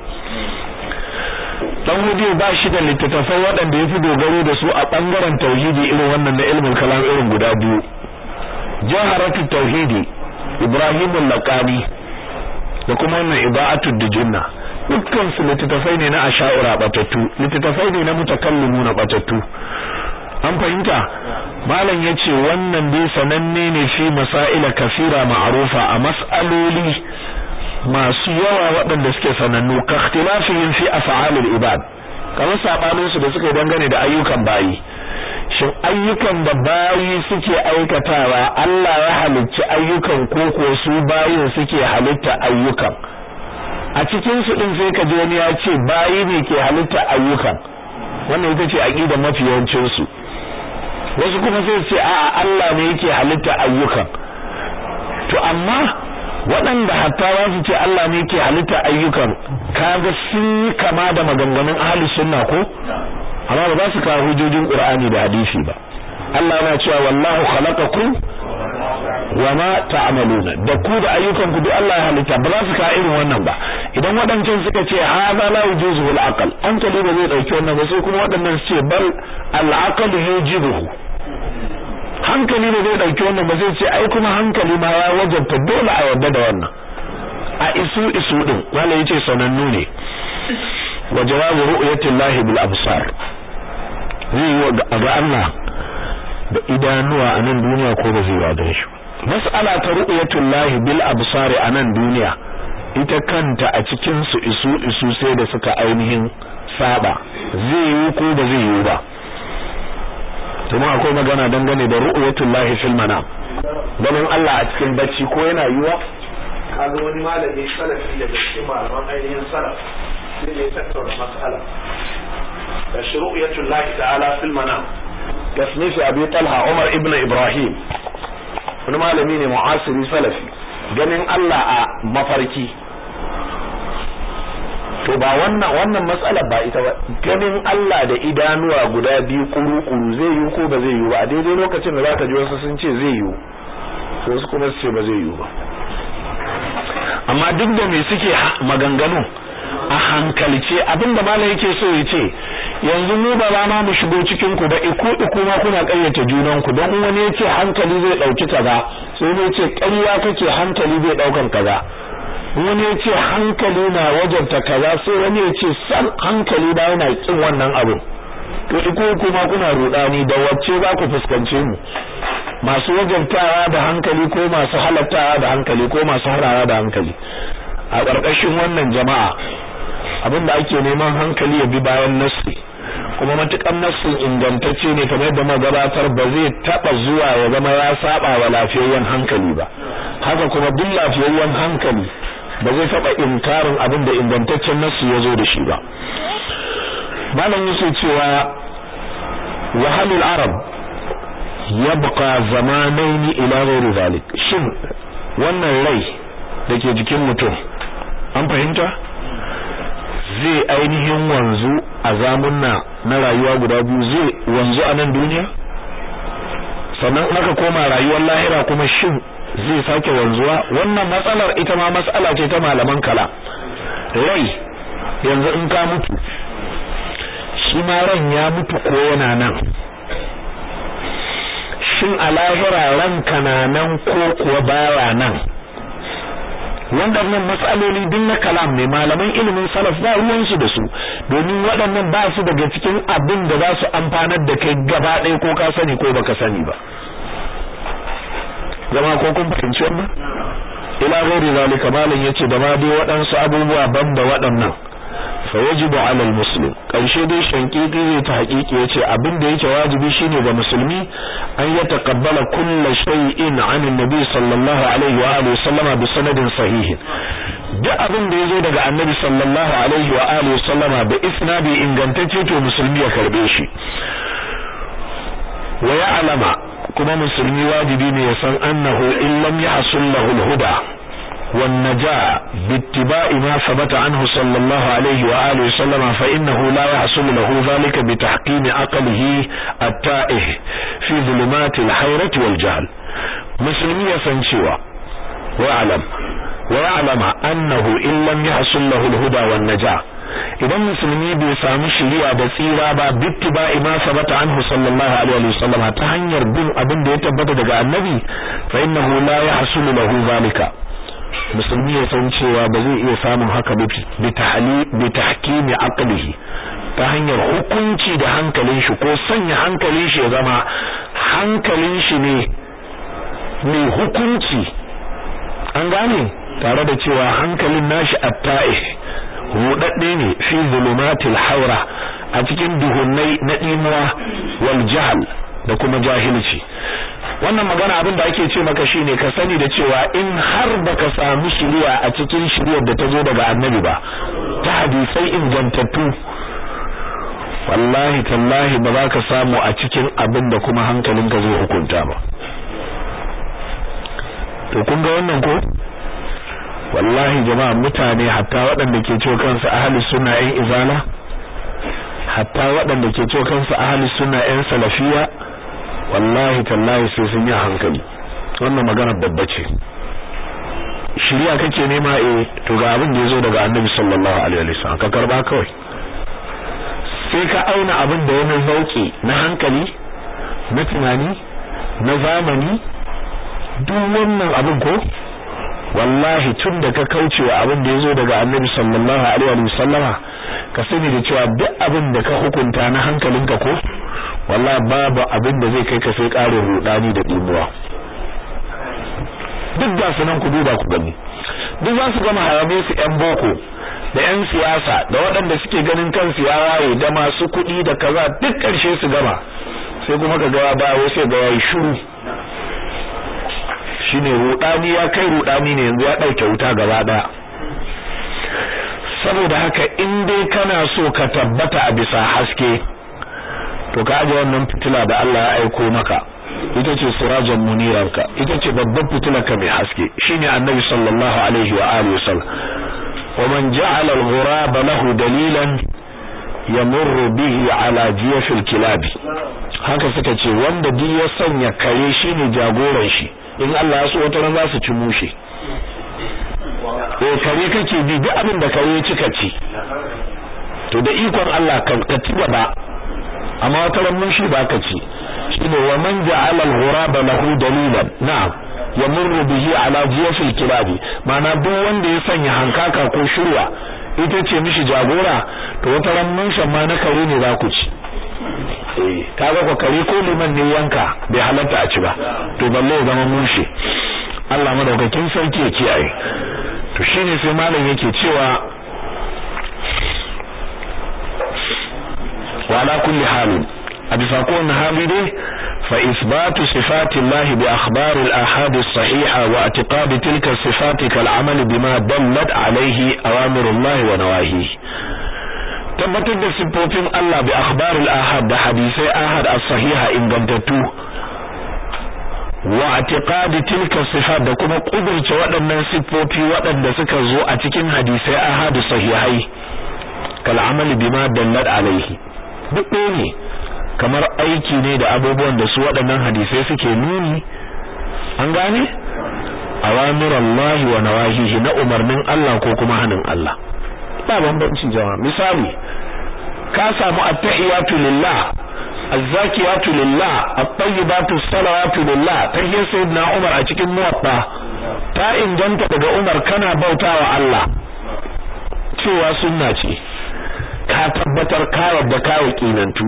dan hudiyo ba shi da littattafai waɗanda ya fi dogaro da su a ɓangaren tauhidi irin wannan na ilmin kalam irin guda biyu jaharatu tauhidi Ibrahim al-Laqani da kuma wannan ibaatud dijinna dukkan su littattafai ne na asha'ira batattu littattafai ne na mutakallimu na batattu an fahimta malam yace wannan dai sananne ne fi masaila kafira ma'rufa a mas'aloli masu yawa waɗanda suke sanannu ka ikhtilafihim fi af'alil ibad kamar sabanin su da suka dangane da ayyukan bayi shin ayyukan da bayi suke aikatawa Allah ya halicci ayyukan ko ko su bayin suke halitta ayyukan a cikin su din sai ka ji wani ya ce bayi ne ke halitta ayyukan wannan ita ce aqidar mafi yawancin su wasu kuma sai ce a'a Allah ne yake halitta ayyukan to amma waɗanda hatta za su ce Allah ne yake halitta ayyukan kaga sun yi kama da maganganun ahli sunna ko amma ba za su kawo hujjojin Qur'ani da hadisi ba Allah yana cewa wallahu khalaqakum wama ta'maluna da ku da ayyukan ku duk Allah ya halitta ba za su kawo irin wannan ba idan waɗancan suka ce hadha la yujuzu al aql hankali ba zai dauki wannan ba sai kuma waɗannan su ce bal al aql yujibuhu hankali ba zai dauki wannan ba zai ce ai kuma hankali ma ya wajabta dole a yarda da wannan a isu isu din wala yace sanannu ne wa jawabu ru'yati llahi bil absar zai yi ga Allah da idanuwa a nan duniya ko ba zai wada shi mas'ala ta ru'yatu llahi bil absar a nan duniya ita kanta a cikin su isu isu sai da suka ainihin saba zai yi ko ba zai yi ba kuma akwai magana dangane da ru'yatul lahi fil manam ganin Allah a cikin bacci ko yana yiwa kaga wani malami salafi daga cikin malaman ainihin salaf sai ya tattauna mas'ala da ru'yatul lahi ta'ala fil manam tasnifi abi talha umar ibn ibrahim wani malami ne mu'asiri salafi ganin Allah a mafarki to ba wannan wannan matsalar ba ita ba ganin Allah da idanuwa guda biyu kuru-kuru zai yi ko ba zai yi ba a daidai lokacin da zaka ji wasu sun ce zai yi wasu kuma su ce ba zai yi ba amma duk da me suke maganganu a hankalce abinda malam yake so ya ce yanzu mu ba za ma mu shigo cikin ku ba iku iku ma kuna kayyata junan ku don wani yace hankali zai dauki kaza sai ne yace ƙarya kake hankali zai daukan kaza wani ya ce hankali na wajabta kaza sai wani ya ce san hankali ba yana kin wannan abu to iko kuma kuna rudani da wacce za ku fuskance mu masu wajabtawa da hankali ko masu halattawa da hankali ko masu harawa da hankali a ƙarƙashin wannan jama'a abinda ake neman hankali ya bi bayan nassi kuma matukan nassin ingantacce ne kamar yadda magabatar ba zai taba zuwa ya zama ya saba wa lafiyayyen hankali ba haka kuma duk lafiyayyen hankali ba zai taba inkarin abin da ingantaccen nasu ya zo da shi ba malam yake cewa wahalul arab yabqa zamanaini ila ghairi zalik shin wannan rai dake jikin mutum an fahimta zai ainihin wanzu a zamunna na rayuwa guda biyu zai wanzu a nan duniya sannan aka koma rayuwar lahira kuma shin zai sake wanzuwa wannan matsalar ita ma matsala ce ta malaman kala rai yanzu in ka mutu shi ma ran ya mutu ko yana nan shin a lahira ranka na nan ko kuwa baya nan waɗannan matsaloli duk na kalam ne malaman ilimin salaf ba ruwansu da su domin waɗannan ba su daga cikin abin da za su amfanar da kai gaba ɗaya ko ka sani ko baka sani ba zama ko kun fahimci wannan ila ghairi zalika malam yace da ma dai waɗansu abubuwa banda waɗannan fa yajibu ala almuslim karshe dai shankiki zai ta hakiki yace abin da yake wajibi shine ga musulmi an ya taqabbala kullu shay'in an annabi sallallahu alaihi wa alihi sallama bi sanadin sahih duk abin da yazo daga annabi sallallahu alaihi wa alihi sallama da isnadi ingantacce to musulmi ya karbe shi wa ya'lama kuma musulmi wajibi ne ya san annahu in lam yahsul lahu al-huda والنجاة باتباع ما ثبت عنه صلى الله عليه وآله وسلم فإنه لا يحصل له ذلك بتحكيم عقله التائه في ظلمات الحيرة والجهل مسلمي يسنشوا ويعلم ويعلم أنه إن لم يحصل له الهدى والنجاة idan musulmi bai samu shiriya da tsira ba bittiba'i ma sabata anhu sallallahu alaihi wasallam ta hanyar bin abin da ya tabbata daga annabi fa innahu la yahsulu lahu zalika musulmi ya san cewa ba zai iya samun haka bi tahkimi aqlihi ta hanyar hukunci da hankalin shi ko sanya hankalin shi ya zama hankalin shi ne mai hukunci an gane tare da cewa hankalin nashi atta'ih rudadde ne fi zulumatil haura a cikin duhunnai na dimuwa wal jahl da kuma jahilci wannan magana abin da ake ce maka shine ka sani da cewa in har baka samu shiriya a cikin shiriyar da ta zo daga annabi ba ta hadisai ingantattu wallahi tallahi ba za ka samu a cikin abin da kuma hankalinka zai hukunta ba to kun ga wannan ko wallahi jama'a mutane hatta waɗanda ke cewa kansu ahli sunna ƴan izala hatta waɗanda ke cewa kansu ahli sunna ƴan salafiya wallahi tallahi sai sun yi hankali wannan magana babba ce shiriya kake nema eh to ga abin da yazo daga annabi sallallahu alaihi wasallam ka karba kawai sai ka auna abin da wani zauki na hankali na tunani na zamani duk wannan abin ko wallahi tun da ka kaucewa abin da yazo daga annabi sallallahu alaihi wasallama ka sani da cewa duk abin da ka hukunta na hankalinka ko wallahi babu abin da zai kai ka sai ƙarin rudani da dimuwa duk ga su nan ku duba ku gani duk za su gama hayabe su yan boko da yan siyasa da waɗanda suke ganin kansu ya waye da masu kuɗi da kaza duk ƙarshe su gama sai kuma ka ga ba wai sai ga yayi shiru shine rudani ya kai rudani ne yanzu ya dauke wuta gaba daya saboda haka in dai kana so ka tabbata a bisa haske to ka aje wannan fitila da Allah ya aiko maka ita ce sirajan munirarka ita ce babban fitilar ka mai haske shine annabi sallallahu alaihi wa alihi wasallam wa man ja'ala al-ghuraba lahu dalilan yamurru bihi ala jiyafil kilabi haka suka ce wanda duk ya sanya kare shine jagoran shi in Allah ya so wata ran za su ci mushe eh kare kake bi duk abin da kare cika ci to da ikon Allah kan ka ci gaba amma wata ran mushi ba ka ci shine wa man ja'ala al-ghuraba lahu dalilan na'am yamurru bihi ala jiyafil kilabi ma'ana duk wanda ya sanya hankaka ko shirwa ita ce mishi jagora to wata ran mushen ma na kare ne za ku ci eh kaga ko kare ko liman ne yanka bai halatta a ci ba to balle ya zama mushe Allah madaukakin sarki ya kiyaye to shine sai malam yake cewa wa ala kulli halin a bisa kowane hali dai fa isbatu sifati Allah bi akhbar al ahad as sahiha wa i'tiqad tilka sifati kal amal bima dallat alayhi awamir Allah wa nawahihi tabbatar da siffofin Allah bi akhbarul ahad da hadisai ahad as-sahiha ingantattu wa i'tiqadi tilka sifat da kuma kudurce waɗannan siffofi waɗanda suka zo a cikin hadisai ahad sahihai kal amali bima dallat alaihi duk ne kamar aiki ne da abubuwan da su waɗannan hadisai suke nuni an gane awamirallahi wa nawahihi na umarnin Allah ko kuma hanin Allah ba bambanci jama'a misali ka samu attahiyatu lillah azzakiyatu lillah at-tayyibatu salawatu lillah tahiyar sayyidina Umar a cikin muwatta ta inganta daga Umar kana bautawa Allah cewa sunna ce ka tabbatar ka yarda ka yakinantu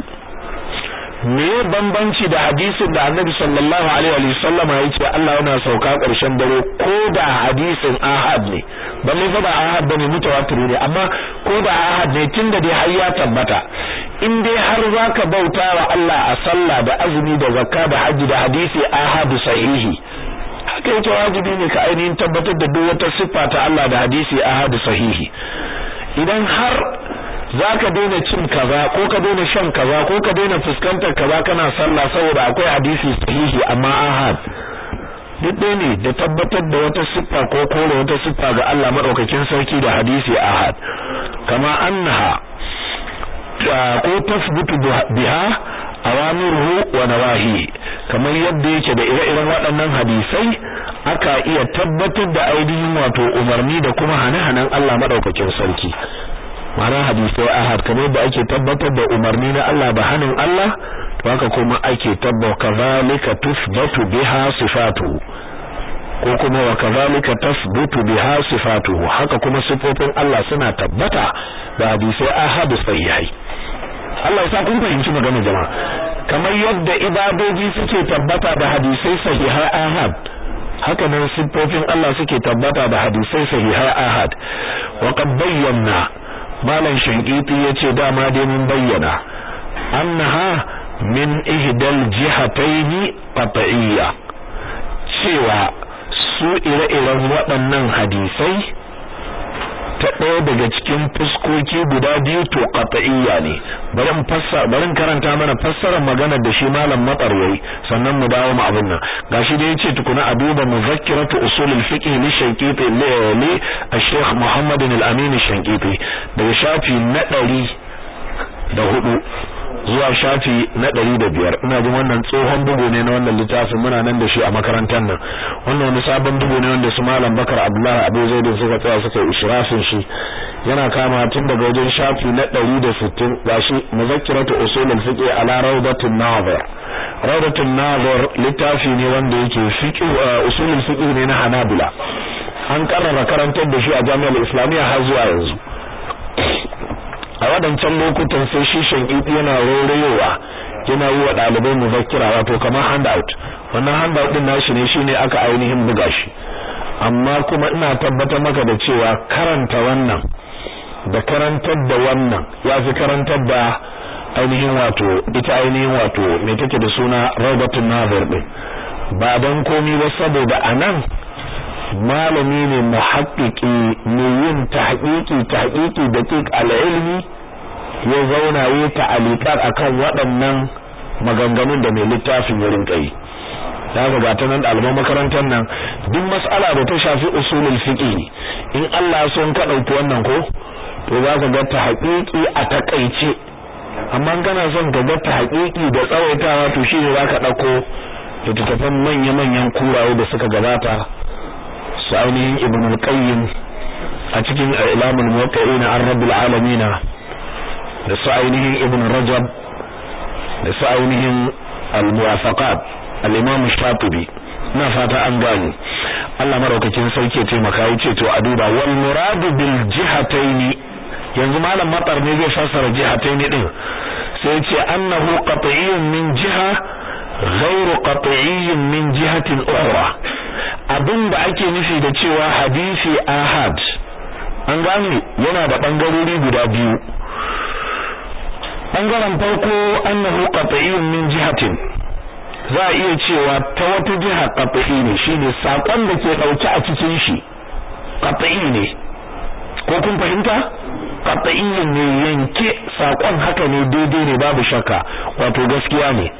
me bambanci da hadisin da Annabi sallallahu alaihi wa sallama yace Allah yana sauka ƙarshen dare ko da hadisin ahad ne balle fa ba ahad bane mutawatir ne amma ko da ahad ne tunda dai har ya tabbata in dai har zaka bauta wa Allah a sallah da azumi da zakka da haji da hadisi ahad sahihi haka yake wajibi ne ka ainihin tabbatar da duk wata siffa ta Allah da hadisi ahad sahihi idan har zaka daina cin kaza ko ka daina shan kaza ko ka daina fuskantar kaza kana sallah saboda akwai hadisi sahihi amma ahad duk ɗaya ne da tabbatar da wata siffa ko kore wata siffa ga Allah madaukakin sarki da hadisi ahad kama annaha ko tasbutu biha awamiruhu wa nawahi kamar yadda yake da ire-iren waɗannan hadisai aka iya tabbatar da ainihin wato umarni da kuma hane-hanen Allah madaukakin sarki ma'ana hadisai ahad kamar da ake tabbatar da umarni na Allah da hanin Allah to haka kuma ake tabbata kazalika tusbatu biha sifatu ko kuma wa kazalika tasbutu biha sifatu haka kuma sifofin Allah suna tabbata da hadisai ahad sahihai Allah ya sa kun fahimci magana jama'a kamar yadda ibadoji suke tabbata da hadisai sahihai ahad haka nan sifofin Allah suke tabbata da hadisai sahihai ahad wa qad bayyana malam shankiti yace dama dai mun bayyana annaha min ihdal jihataini qat'iyya cewa su ire-iren waɗannan hadisai ta ɗaya daga cikin fuskoki guda biyu to qat'iyya ne bari in fassara bari in karanta mana fassarar magana da shi malam matsarwai sannan mu dawo mu abin nan gashi da yace tukuna a duba muzakkiratu usul al-fiqh li shaykiti li al-sheikh Muhammad al-Amin shaykiti daga shafi na ɗari da hudu zuwa shafi na ɗari da biyar ina jin wannan tsohon bugu ne na wannan littafin muna nan da shi a makarantar nan wannan wani sabon bugu ne wanda su malam bakar abdullahi abu zaidin suka tsaya suka yi israfin shi yana kama tun daga wajen shafi na ɗari da sittin gashi muzakkiratu usulul fiqh ala rawdatun nazir rawdatun nazir littafi ne wanda yake fiqh usulul fiqh ne na hanabila an karrara karantar da shi a jami'ar islamiyya har zuwa yanzu a wadancan lokutan sai shi shankiti yana rorewa yana yi wa ɗalibai muzakkira wato kamar handout wannan handout din nashi ne shine aka ainihin buga shi amma kuma ina tabbatar maka da cewa karanta wannan da karantar da wannan ya fi karantar da ainihin wato ita ainihin wato me take da suna Robertun Nazir din ba dan komi ba saboda anan malami ne muhaqqqiqi ne yin tahqiqi tahqiqi daqiq al-ilmi ya zauna yi ta'aliqat akan waɗannan maganganun da mai littafin ya rinka yi da ga gata nan ɗaliban makarantar nan duk mas'ala da ta shafi usulul fiqh in Allah ya son ka dauki wannan ko to za ka ga tahqiqi a takaice amma kana son ka ga tahqiqi da tsawaitawa to shine za ka dauko littattafan manya-manyan kuraye da suka gabata su ainihin ibn al-qayyim a cikin ilamul muwaqqi'ina an rabbil alamin da su ainihin ibn rajab da su ainihin al-muwafaqat al-imam shatibi ina fata an gani Allah maraukakin sauke ya taimaka yace to a duba wal muradu bil jihataini yanzu malam matar ne zai fassara jihataini din sai yace annahu qat'iyyun min jiha ghairu qat'iyyin min jihatin ukhra abin da ake nufi da cewa hadisi ahad an gane yana da bangarori guda biyu bangaren farko annahu qat'iyyun min jihatin za a iya cewa ta wata jiha qat'i ne shine sakon da ke dauke a cikin shi qat'i ne ko kun fahimta qat'iyyun ne yanke sakon haka ne daidai ne babu shakka wato gaskiya ne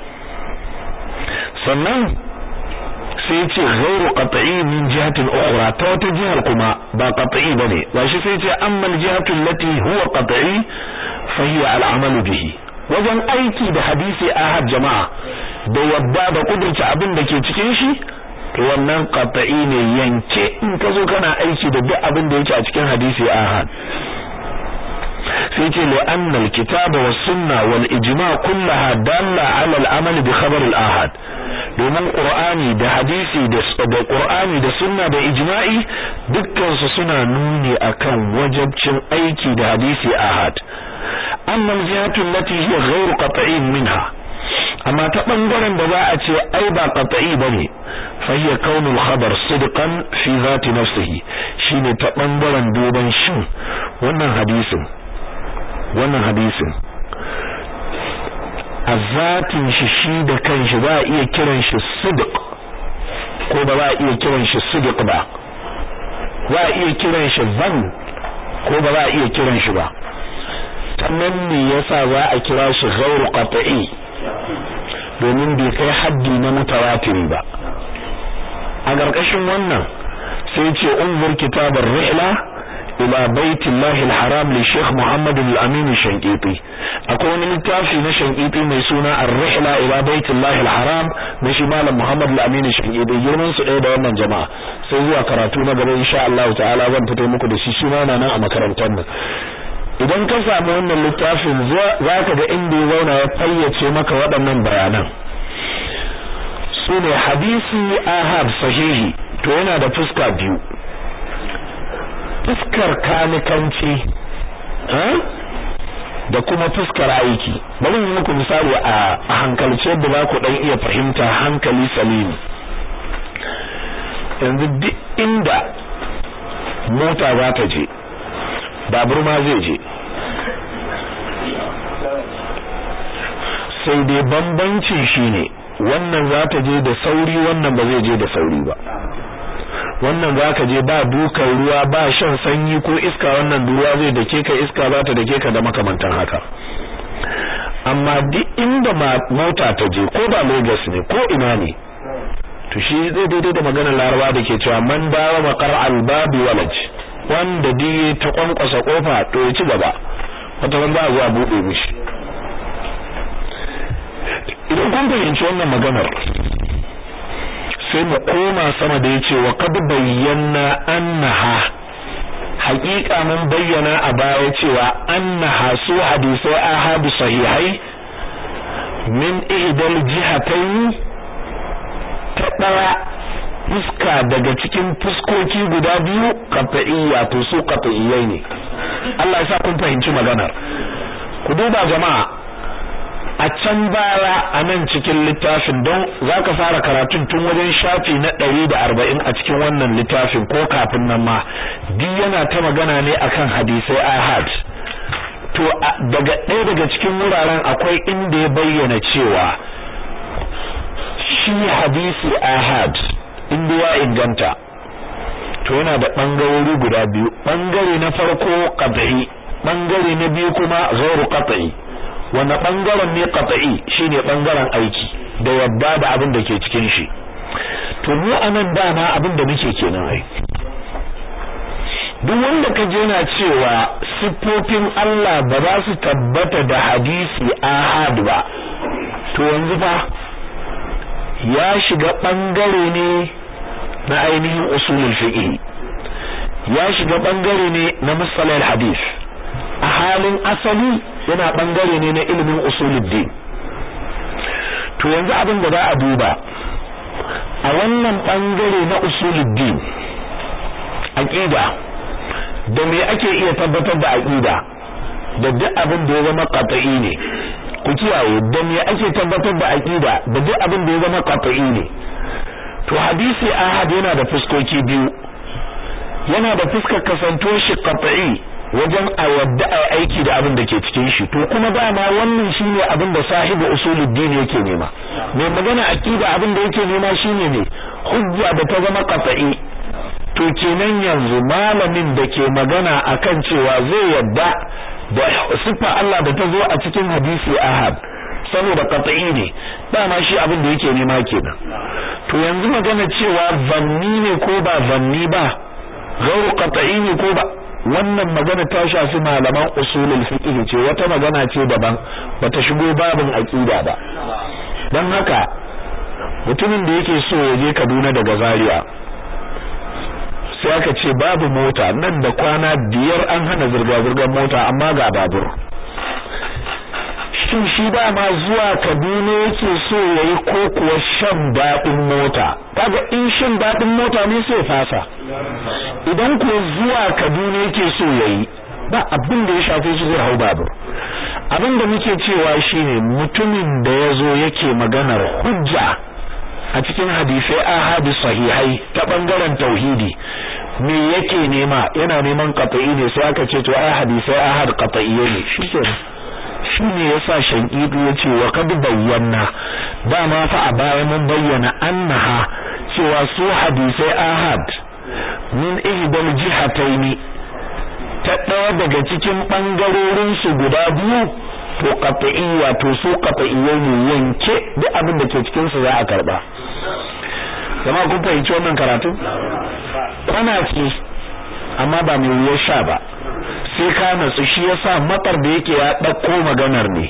sannan sai ce ghairu qat'i min jihatin ukhra ta wata jihar kuma ba qat'i bane ba shi sai ce amma al-jihatu allati huwa qat'i fa hiya al-amal bihi wajen aiki da hadisi ahad jama'a da yadda da kudurta abin da ke cikin shi to to wannan qat'i ne yanke in ka zo kana aiki da duk abin da yake a cikin hadisi ahad sai ce li anna al-kitaba was sunna wal ijma' kullaha dalla ala al-amal bi khabar al-ahad domin qur'ani da hadisi da da qur'ani da sunna da ijma'i dukkan su suna nuni akan wajibcin aiki da hadisi ahad amma al-jihatu allati hiya ghayr qat'in minha amma ta bangaren da za a ce ai ba qat'i bane fa hiya kaunul khabar sidqan fi zati nafsihi shine ta bangaren duban shin wannan hadisin wannan hadisin a zatin shi shi da kanshi za a iya kiran shi sidq ko ba za a iya kiran shi sidq ba za a iya kiran shi zan ko ba za a iya kiran shi ba sannan ne yasa za a kira shi ghairu qat'i domin bai kai haddi na mutawatiri ba a ƙarƙashin wannan sai ce unzur kitabar rihla ila baitillahi alharam li Sheikh Muhammad al-Amin Shankiti akwai wani littafi na Shankiti mai suna Ar-Rihla ila baitillahi alharam na shi Malam Muhammad al-Amin Shankiti girman su ɗaya da wannan jama'a sai zuwa karatu na gaba insha Allah ta'ala zan fito muku da shi shi ma nan a makarantar nan idan ka samu wannan littafin za ka ga inda ya zauna ya fayyace maka waɗannan bayanan su ne hadisi ahad sahihi to yana da fuska biyu fuskar kanikanci da kuma fuskar aiki bari yi muku misali a hankalce yadda za ku ɗan iya fahimta hankali salimi yanzu duk inda mota za ta je babur ma zai je sai dai bambancin shine wannan za ta je da sauri wannan ba zai je da sauri ba wannan za ka je ba dukan ruwa ba shan sanyi ko iska wannan ruwa zai dake ka iska za ta dake ka da makamantan haka amma duk inda mota ta je ko ba Lagos ne ko ina ne to shi zai daidai da maganar Laraba da ke cewa man dawa maqar albabi walaj wanda diye ta kwankwasa kofa to ya ci gaba wata ran ba zuwa bude mishi idan kun fahimci wannan maganar sai mu koma sama da yace wa qad bayyana annaha haƙiƙa mun bayyana a baya cewa annaha su hadisai ahadu sahihai min ihdal jihatayn ta daya fuska daga cikin fuskoki guda biyu qat'iyya to su qat'iyyai ne Allah ya sa kun fahimci maganar ku duba jama'a a can baya a nan cikin littafin don za ka fara karatun tun wajen shafi na ɗari da arba'in a cikin wannan littafin ko kafin nan ma duk yana ta magana ne akan hadisai ahad to daga ɗaya daga cikin wuraren akwai inda ya bayyana cewa shi hadisi ahad inda ya inganta to yana da ɓangarori guda biyu ɓangare na farko qat'i ɓangare na biyu kuma ghairu qat'i wanda bangaren ne qat'i shine bangaren aiki da yadda da abin da ke cikin shi to mu anan dama abin da muke kenan ai duk wanda ka je na cewa siffofin Allah ba za su tabbata da hadisi ahad ba to yanzu fa ya shiga bangare ne na ainihin usulul fiqh ya shiga bangare ne na musalal hadith a halin asali yana bangare ne na ilimin usuluddin to yanzu abin da za a duba a wannan bangare na usuluddin aqida da me ake iya tabbatar da aqida da duk abin da ya zama qat'i ne ku kiyaye da me ake tabbatar da aqida da duk abin da ya zama qat'i ne to hadisi ahad yana da fuskoki biyu yana da fuskar kasanto shi qat'i wajen a yadda a aiki da abin da ke cikin shi to kuma dama wannan shine abin da sahibu usuluddin yake nema mai magana aqida abin da yake nema shine ne hujja da ta zama qat'i to kenan yanzu malamin da ke magana akan cewa zai yadda da sifa Allah da ta zo a cikin hadisi ahad saboda qat'i ne dama shi abin da yake nema kenan to yanzu magana cewa zanni ne ko ba zanni ba gairu qat'i ne ko ba wannan magana ta shafi malaman usulul fiqh ce wata magana ce daban bata shigo babin aqida ba dan haka mutumin da yake so ya je Kaduna daga Zaria sai aka ce babu mota nan da kwana biyar an hana zirga-zirgar mota amma ga babur shin shi dama zuwa Kaduna yake so yayi ko kuwa shan daɗin mota kaga in shan daɗin mota ne sai fasa idan ko zuwa Kaduna yake so yayi ba abin da ya shafe shi zai hau babur abin da muke cewa shine mutumin da yazo yake maganar hujja a cikin hadisai ahadi sahihai ta bangaren tauhidi me yake nema yana neman qat'i ne sai aka ce to ai hadisai ahad qat'iyye ne shikenan shine yasa shanqidu yace wa kad bayyana dama fa a baya mun bayyana annaha cewa su hadisai ahad min ihdal jihataini ta ɗaya daga cikin ɓangarorin su guda biyu to qat'iyya to su qat'iyya ne yanke duk abin da ke cikin su za a karba jama'a kun fahimci wannan karatu kana ce amma ba mai wuyar sha ba sai ka natsu shi yasa matsar da yake ya ɗauko maganar ne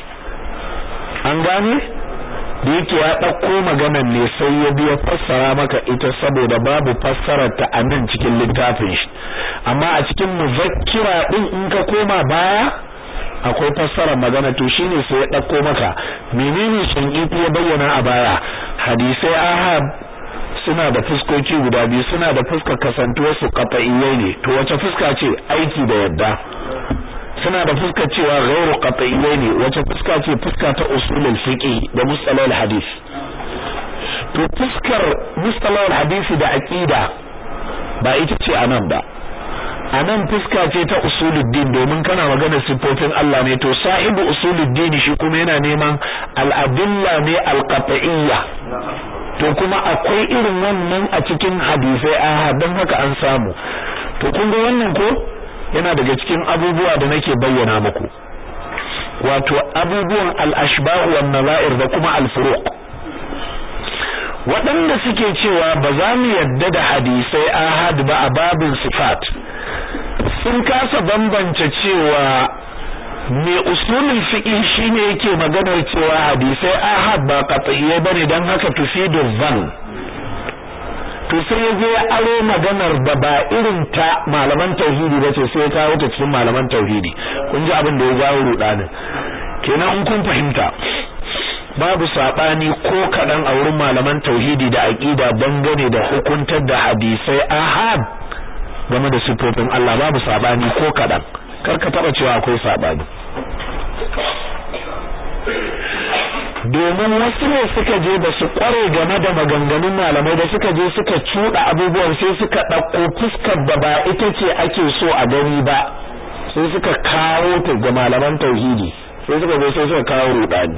an gane da yake ya ɗauko maganar ne sai ya biya fassara maka ita saboda babu fassarar ta a nan cikin littafin shi amma a cikin muzakkira din in ka koma baya akwai fassarar magana to shine sai ya ɗauko maka menene shanqifi ya bayyana a baya hadisai ahad suna da fuskoki guda biyu suna da fuskar kasantuwar su qat'iyyai ne to wace fuska ce aiki da yadda suna da fuskar cewa ghairu qat'iyyai ne wace fuska ce fuska ta usulul fiqh da mustalahul hadith to fuskar mustalahul hadith da aqida ba ita ce anan ba anan fuska ce ta usuluddin domin kana magana sifofin Allah ne to sahibu usuluddin shi kuma yana neman al-adilla ne al-qat'iyya to kuma akwai irin wannan a cikin hadisai a don haka an samu to kun ga wannan ko yana daga cikin abubuwa da nake bayyana muku wato abubuwan al-ashbah wan nazair da kuma al-furuq waɗanda suke cewa ba za mu yadda da hadisai ahad ba a babin sifat sun kasa bambance cewa me usulul fiqh shine yake maganar cewa hadisai ahad ba qat'iyya bane dan haka tufidu dhann to sai yaje ya aro maganar da ba irin ta malaman tauhidi bace sai ya kawo ta cikin malaman tauhidi kun ji abin da ya jawo rudanin kenan in kun fahimta babu sabani ko kadan a wurin malaman tauhidi da aqida dangane da hukuntar da hadisai ahad game da sifofin Allah babu sabani ko kadan karka taba cewa akwai sabani domin wasu ne suka je da su kware game da maganganun malamai da suka je suka cuda abubuwan sai suka dauko fuskar da ba ita ce ake so a gani ba sai suka kawo ta ga malaman tauhidi sai suka zo sai suka kawo rudani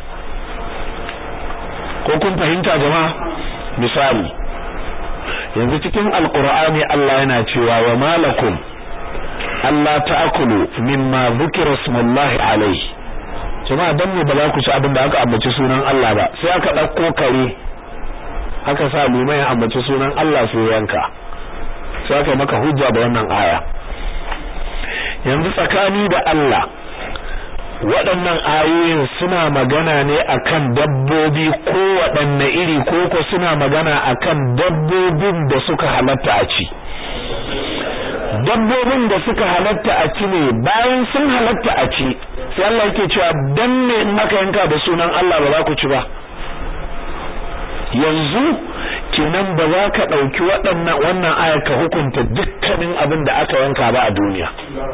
ko kun fahimta jama'a misali yanzu cikin alqur'ani Allah yana cewa wa malakum Allah ta'kulu mimma dhukira smullahi alayhi jama'a dan ne ba za ku ci abin da aka ambaci sunan Allah ba sai aka dauko kare aka sa limai ya ambaci sunan Allah sai yanka sai aka maka hujja da wannan aya yanzu tsakani da Allah waɗannan ayoyin suna magana ne akan dabbobi ko waɗanne iri ko ko suna magana akan dabbobin da suka halatta a ci dabbobin da suka halatta a ci ne bayan sun halatta a ci sai Allah yake cewa dan ne in aka yanka da sunan Allah ba za ku ci ba yanzu kenan ba za ka ɗauki waɗannan wannan aya ka hukunta dukkanin abin da aka yanka ba a duniya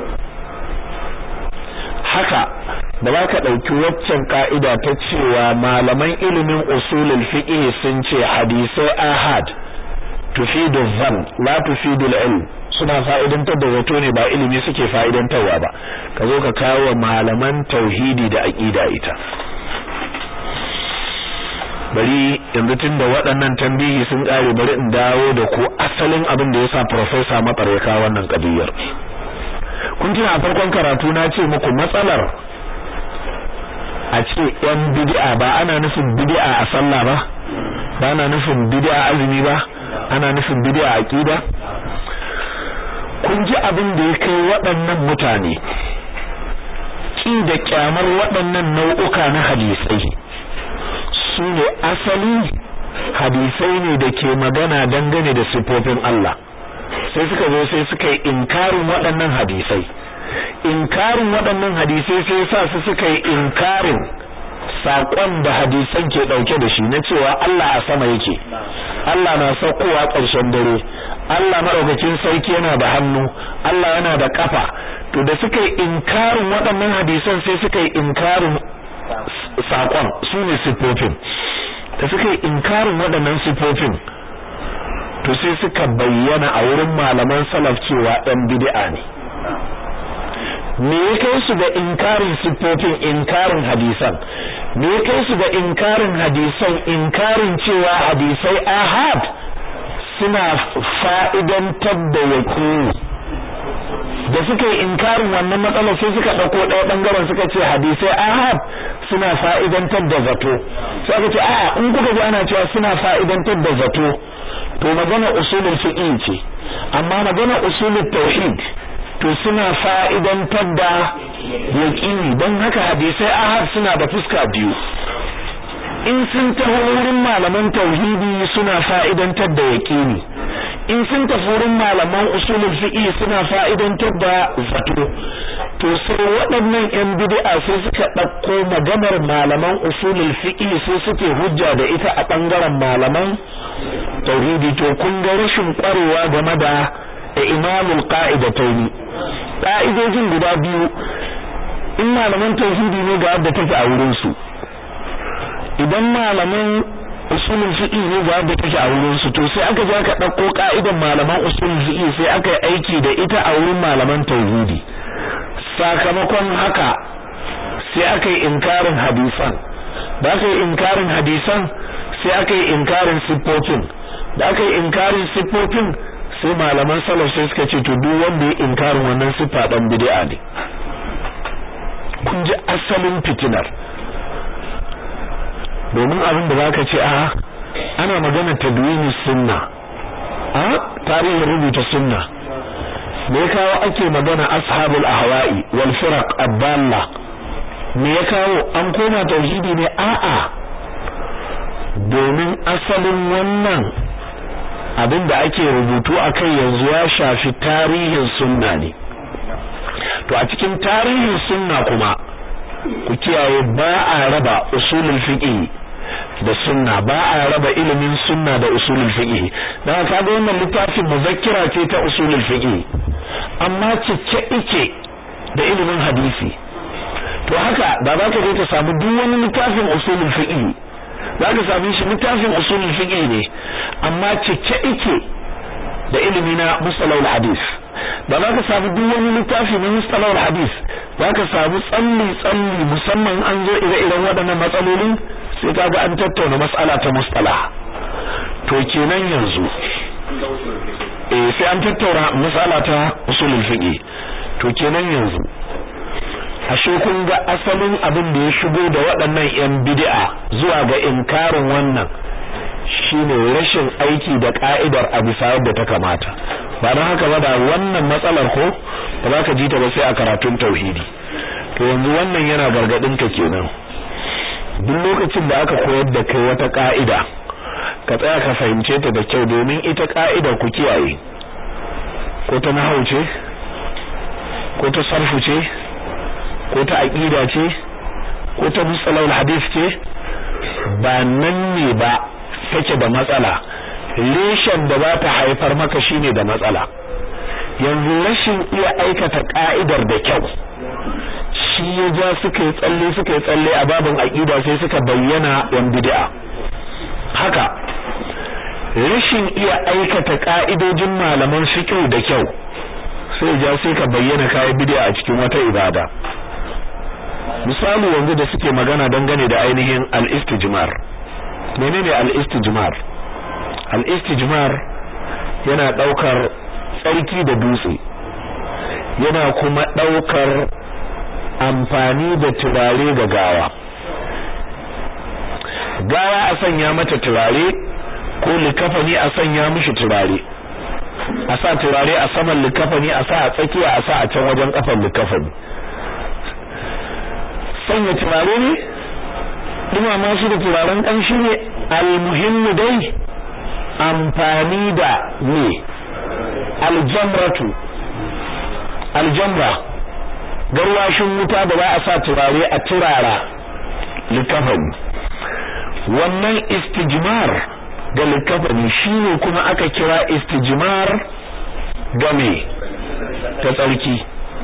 haka ba za ka ɗauki waccan ka'ida ta cewa malaman ilimin usulul fiqh sun ce hadisai ahad tufidu dhann la tufidu al-ilm suna fa'idantar da zato ne ba ilimi suke fa'idantarwa ba ka zo ka kawo malaman tauhidi da aqida ita bari yanzu tunda waɗannan tambihi sun ƙare bari in dawo da ku asalin abin da yasa professor Matsar ya kawo wannan kadiyar kun tuna a farkon karatu na ce muku matsalar a ce yan bid'a ba ana nufin bid'a a sallah ba ba ana nufin bid'a azumi ba ana nufin bid'a aqida kun ji abin da ya kai waɗannan mutane ki da kyamar waɗannan nau'uka na hadisai su ne asali hadisai ne da ke magana dangane da sifofin Allah sai suka zo sai suka yi inkarin waɗannan hadisai inkarin waɗannan hadisai sai sa su suka yi inkarin saƙon da hadisan ke ɗauke da shi na cewa Allah a sama yake Allah na saukowa ƙarshen dare Allah maɗaukakin sarki yana da hannu Allah yana da ƙafa to da suka yi inkarin waɗannan hadisan sai suka yi inkarin saƙon su ne siffofin da suka yi inkarin waɗannan siffofin to sai suka bayyana a wurin malaman salaf cewa ɗan bid'a ne me ya kai su ga inkarin siffofin inkarin hadisan me ya kai su ga inkarin hadisan inkarin cewa hadisai ahad suna fa'idantar da yaqini da suka yi inkarin wannan matsalar sai suka dauko ɗaya bangaren suka ce hadisai ahad suna fa'idantar da zato sai aka ce a'a in kuka ji ana cewa suna fa'idantar da zato to magana usulul fiqh ce amma magana usulul tauhid to suna fa'idantar da yaƙini don haka hadisai ahad suna da fuska biyu in sun taho wurin malaman tauhidi suna fa'idantar da yaƙini in sun tafi wurin malaman usulul fiqh suna fa'idantar da zato to sai waɗannan ƴan bid'a sai suka ɗauko maganar malaman usulul fiqh sai suke hujja da ita a ɓangaren malaman tauhidi to kun ga rashin ƙwarewa game da imamul qa'idataini ƙa'idojin guda biyu in malaman tauhidi ne ga yadda take a wurin su idan malaman usulul fiqh ne ga yadda take a wurin su to sai aka je aka dauko ka'idan malaman usulul fiqh sai aka yi aiki da ita a wurin malaman tauhidi sakamakon haka sai aka yi inkarin hadisan da aka yi inkarin hadisan sai aka yi inkarin siffofin da aka yi inkarin siffofin sai malaman salaf sai suka ce to duk wanda ya inkarin wannan siffa dan bid'a ne kun ji asalin fitinar domin abin da zaka ce a ana magana tadwini sunna a tarihin rubuta sunna me ya kawo ake magana ashabul ahwa'i wal firaq ad-dalla me ya kawo an koma tauhidi ne a'a domin asalin wannan abin da ake rubutu akai yanzu ya shafi tarihin sunna ne to a cikin tarihin sunna kuma ku kiyaye ba a raba usulul fiqh da sunna ba a raba ilimin sunna da usulul fiqh dan kaga wannan littafin muzakkira ce ta usulul fiqh amma cike ike da ilimin hadisi to haka da za ka je ka samu duk wani littafin usulul fiqh za ka sami shi littafin usulul fiqh ne amma cike ike da ilimi na mustalahul hadis da za ka samu duk wani littafi na mustalahul hadis za ka samu tsalli tsalli musamman an zo ire-iren waɗannan matsalolin sai ka ga an tattauna mas'ala ta mustalah to kenan yanzu eh sai an tattauna mas'ala ta usulul fiqh to kenan yanzu ashe kun ga asalin abin da ya shigo da waɗannan yan bid'a zuwa ga inkarin wannan shine rashin aiki da ka'idar a bisa yadda ta kamata ba don haka ba da wannan matsalar ko ba za ka ji ta ba sai a karatun tauhidi to yanzu wannan yana gargadin ka kenan duk lokacin da aka koyar da kai wata ka'ida ka tsaya ka fahimce ta da kyau domin ita ka'idar ku kiyaye ko ta nahau ce ko ta sarfu ce ko ta aqida ce ko ta musalawul hadith ce ba nan ne ba take da matsala reshen da za ta haifar maka shine da matsala yanzu rashin iya aikata ka'idar da kyau shi ya ja suka yi tsalle suka yi tsalle a babin aqida sai suka bayyana yan bid'a haka rashin iya aikata ka'idojin malaman fiqh da kyau sai ja sai ka bayyana kai bid'a a cikin wata ibada misali yanzu da suke magana dangane da ainihin al-istijmar menene al-istijmar al-istijmar yana daukar tsarki da dutse yana kuma daukar amfani da turare ga gawa gawa a sanya mata turare ko likafani a sanya mishi turare a sa turare a saman likafani a sa a tsakiya a sa a can wajen kafan likafani sanya turare ne dumama su da turaren kanshi ne almuhimmu dai amfani da ne aljamratu aljamra garwashin wuta da ba a sa turare a turara likafani wannan istijmar ga likafani shine kuma aka kira istijmar ga me ta tsarki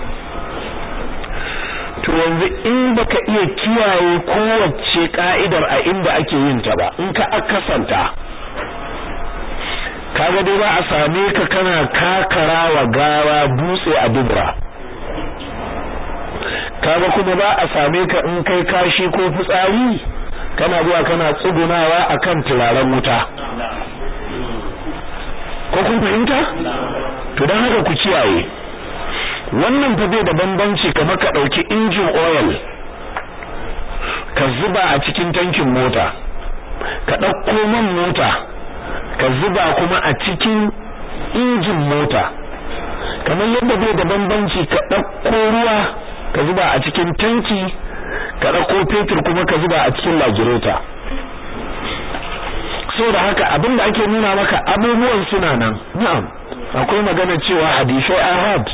to yanzu in baka iya kiyaye kowace ka'idar a inda ake yin ta ba in ka akasanta kaga dai ba a same ka kana kakara wa gawa dutse a dubra kaga kuma ba a same ka in kai kashi ko fitsari kana zuwa kana tsugunawa akan turaren wuta ko kun fahimta to dan haka ku kiyaye wannan fa bai da bambanci kamar ka dauki injin oil ka zuba a cikin tankin mota ka dauko man mota ka zuba kuma a cikin injin mota kamar yadda bai da bambanci ka dauko ruwa ka zuba a cikin tanki ka dauko fetur kuma ka zuba a cikin lagireta da haka abinda ake nuna maka abubuwan suna nan na'am akwai magana cewa hadisai ahad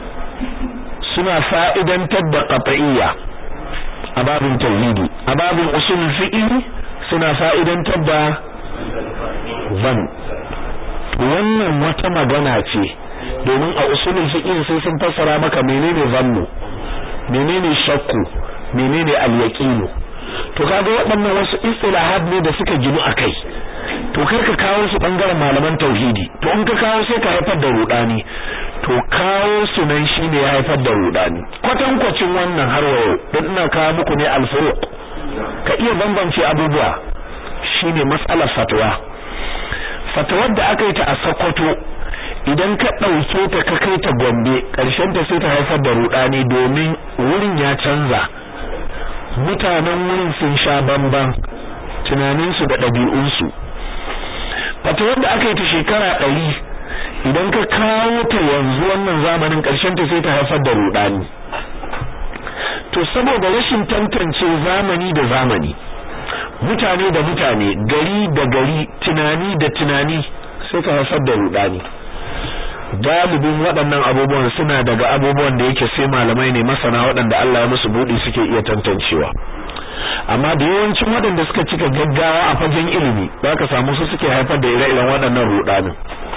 suna fa'idantar da qat'iyya a babin tauhidi a babin usul fiqh suna fa'idantar da zan wannan wata magana ce domin a usulul fiqh sai sun fassara maka menene zannu menene shakku menene al-yaqinu to kaga waɗannan wasu istilahat ne da suka ginu akai to kar ka kawo su bangaren malaman tauhidi to in ka kawo sai ka haifar da rudani to kawo su nan shine ya haifar da rudani kwatan kwacin wannan har wayo dan ina kawo muku ne al-furuq ka iya bambance abubuwa shine mas'alar fatwa fatwar da aka yi ta a Sokoto idan ka ɗauke ta ka kai ta Gombe ƙarshen ta sai ta haifar da rudani domin wurin ya canza mutanen wurin sun sha bamban tunaninsu da ɗabi'unsu fata wanda aka yi ta shekara ɗari idan ka kawo ta yanzu wannan zamanin ƙarshen ta sai ta haifar da rudani to saboda rashin tantance zamani da zamani mutane da mutane gari da gari tunani da tunani sai ka haifar da rudani galibin waɗannan abubuwan suna daga abubuwan da yake sai malamai ne masana waɗanda Allah ya musu buɗi suke iya tantancewa amma da yawancin waɗanda suka cika gaggawa a fagen ilimi za ka samu su suke haifar da ire-iren waɗannan rudanin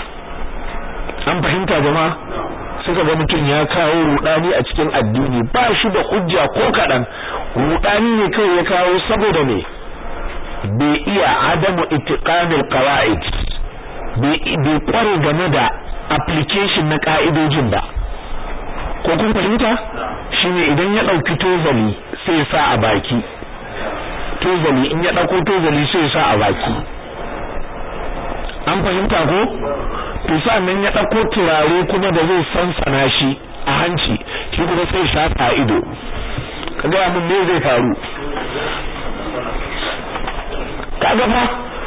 an fahimta jama'a suka ga mutum ya kawo rudani a cikin addini ba shi da hujja ko kaɗan rudani ne kawai ya kawo saboda ne bai iya adamu itiqanil qawaid bai kware game da application na ka'idojin ba ko kun fahimta shine idan ya dauki tozali sai ya sa a baki tozali in ya dauko tozali sai ya sa a baki an fahimta ko to nan ya dauko turare kuma da zai sansana shi a hanci shi kuma sai shafa a ido kaga mun me zai faru kaga fa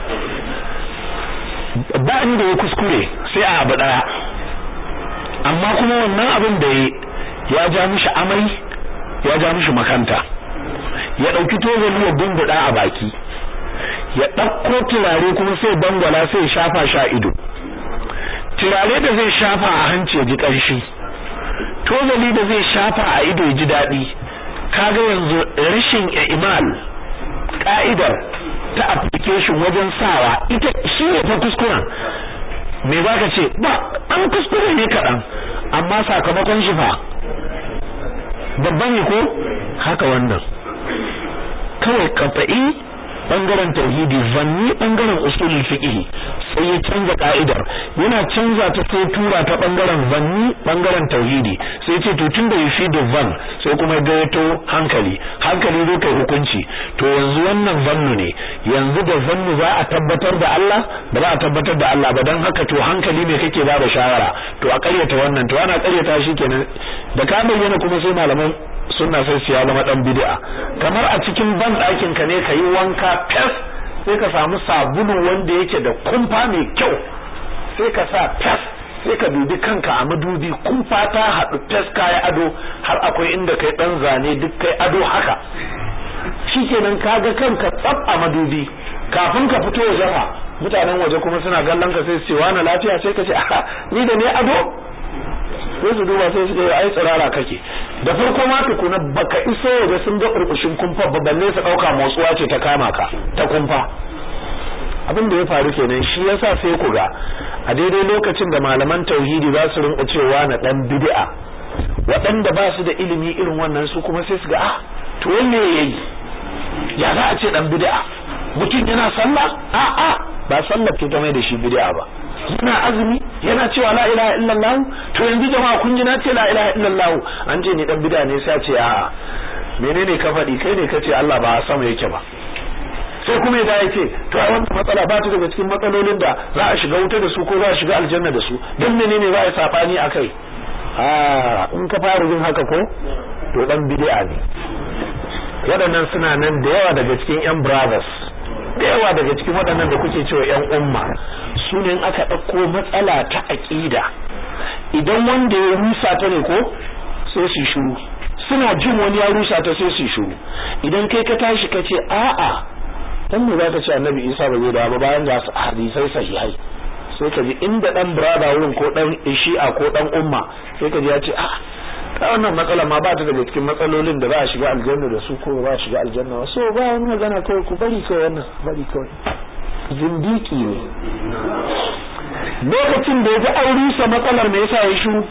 ba inda ya kuskure sai a abu daya amma kuma wannan abin da ya ja mishi amai ya ja mishi makanta ya dauki tozali ya dumbuda a baki ya dauko turare kuma sai bangwala sai shafa sha ido turare da zai shafa a hanci ya ji kanshi tozali da zai shafa a ido ya ji dadi kaga yanzu rashin imal ka'idar ta application wajen sawa ita shi ne ta kuskuren me za ka ce ba an kuskure ne kaɗan amma sakamakon shi fa babban ne ko haka wannan kawai kafa'i bangaren tauhidi zanni bangaren usulul fiqh sai ya canza ka'idar yana canza ta sai tura ta bangaren zanni bangaren tauhidi sai ce to tunda yafi da van sai kuma gayyato hankali hankali zo kai hukunci to yanzu wannan zannu ne yanzu da zannu za a tabbatar da Allah ba za a tabbatar da Allah ba dan haka to hankali ne kake ba da shawara to a ƙaryata wannan to ana ƙaryata shi kenan da ka bayyana kuma sai malaman sunna sai su ya zama dan bid'a kamar a cikin ban ɗakin ka ne ka yi wanka fes sai ka samu sabulu wanda yake da kumfa mai kyau sai ka sa fes sai ka dubi kanka a madubi kumfa ta haɗu fes kayi ado har akwai inda kai ɗan zane duk kai ado haka shikenan kaga kanka tsaf a madubi kafin ka fito waje fa mutanen waje kuma suna kallon ka sai su ce wani lafiya sai ka ce a ni da ne ado sai su duba sai su ce ai tsirara kake da farko ma tukuna baka iso waje sun ga burbushin kumfa ba balle su dauka motsuwa ce ta kama ka ta kumfa abin da ya faru kenan shi yasa sai ku ga a daidai lokacin da malaman tauhidi za su rinka cewa na dan bid'a waɗanda ba su da ilimi irin wannan su kuma sai su ga ah to wanne yayi ya za a ce dan bid'a mutum yana sallah a a ba sallar ke ta mai da shi bid'a ba yana azumi yana cewa la ilaha illallah to yanzu jama'a kun ji na ce la ilaha illallah an ce ni dan bid'a ne sai ce a'a menene ka faɗi kai ne kace Allah ba sama yake ba sai kuma ya ya ce to a wannan matsala ba ta daga cikin matsalolin da za a shiga wuta da su ko za a shiga aljanna da su dan menene za a yi sabani akai a in ka fara yin haka ko to dan bid'a ne waɗannan suna nan da yawa daga cikin yan brothers da yawa daga cikin waɗannan da kuke cewa yan umma su ne aka ɗauko matsala ta aƙida idan wanda ya rusa ta ne ko sai su shiru suna jin wani ya rusa ta sai su shiru idan kai ka tashi ka ce a'a dan me zaka ce annabi Isa ba zai dawo ba bayan ga hadisai sahihai sai ka ji inda dan brother wurin ko dan shi'a ko dan umma sai ka ji ya ce a'a ta wannan matsala ma ba ta daga cikin matsalolin da za a shiga aljanna da su ko ba a shiga aljanna so ba wani magana kawai ku bari kawai wannan bari kawai zindiki ne lokacin da ya ji an rusa matsalar me yasa ya shiru